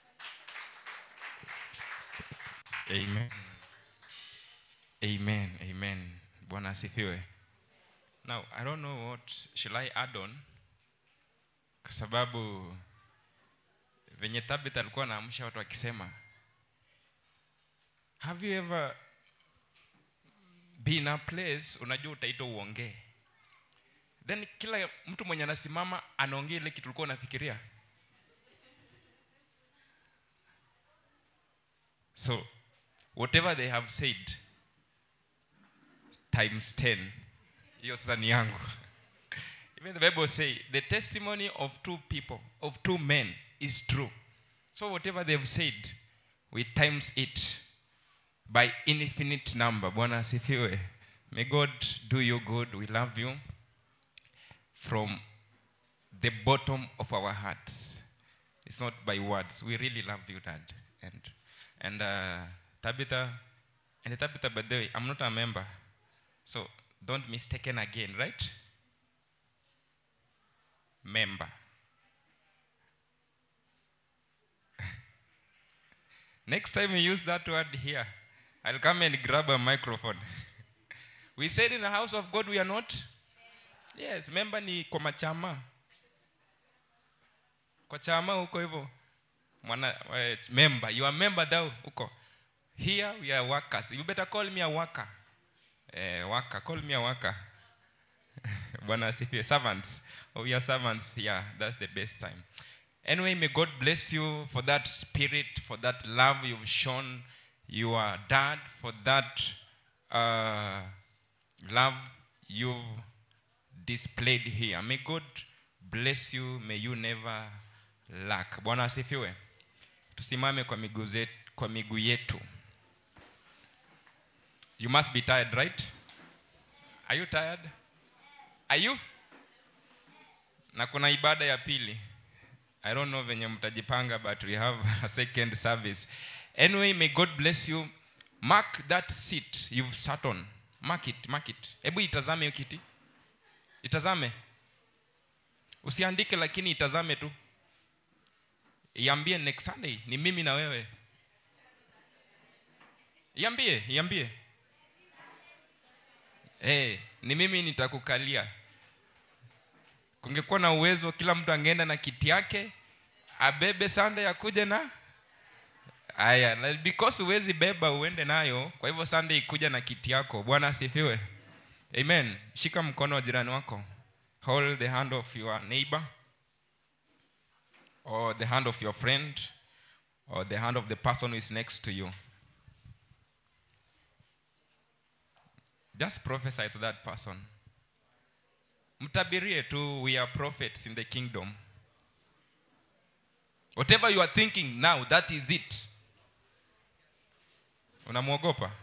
Amen. Amen. Amen. Bwana asifiwe. Now, I don't know what shall I add on kwa sababu venye Tabitha alikuwa anaamsha watu akisema have you ever been in a place unajua utaitwa uongee then kila mtu mwenye anasimama anaongea ile kitu ulikuwa unafikiria so whatever they have said times 10 hiyo sasa ni yangu even the bible say the testimony of two people of two men is true so whatever they've said we times it by infinite number bwana asifiwe may god do you good we love you from the bottom of our hearts it's not by words we really love you dad and and uh, tabitha and tabitha by the way i'm not a member so don't mistaken again right member next time you use that word here i'll come and grab a microphone we said in the house of god we are not yes member ni kwa machama kwa chama huko hivyo mwana uh, it's member you are member thou huko here we are workers you better call me a worker eh, worker call me a worker bwana asifiwe servants oh, we are servants yeah that's the best time anyway may god bless you for that spirit for that love you've shown your dad for that uh, love you've displayed here may god bless you may you never lack bwana asifiwe tusimame kwa miguu zetu kwa miguu yetu you must be tired right are you tired are you na kuna ibada ya pili i don't know venye mtajipanga but we have a second service anyway may god bless you mark that seat you've sat on mark it mark it hebu itazame hiyo kiti itazame usiandike lakini itazame tu iambie next sunday ni mimi na wewe iambie iambie hey, ni mimi nitakukalia kungekuwa na uwezo kila mtu angeenda na kiti yake abebe sunday akuja na aya na because huwezi beba uende nayo kwa hivyo sunday ikuja na kiti yako bwana asifiwe amen shika mkono wa jirani wako hold the hand of your neighbor or the hand of your friend or the hand of the person who is next to you just prophesy to that person mtabirie tu we are prophets in the kingdom whatever you are thinking now that is it unamwogopa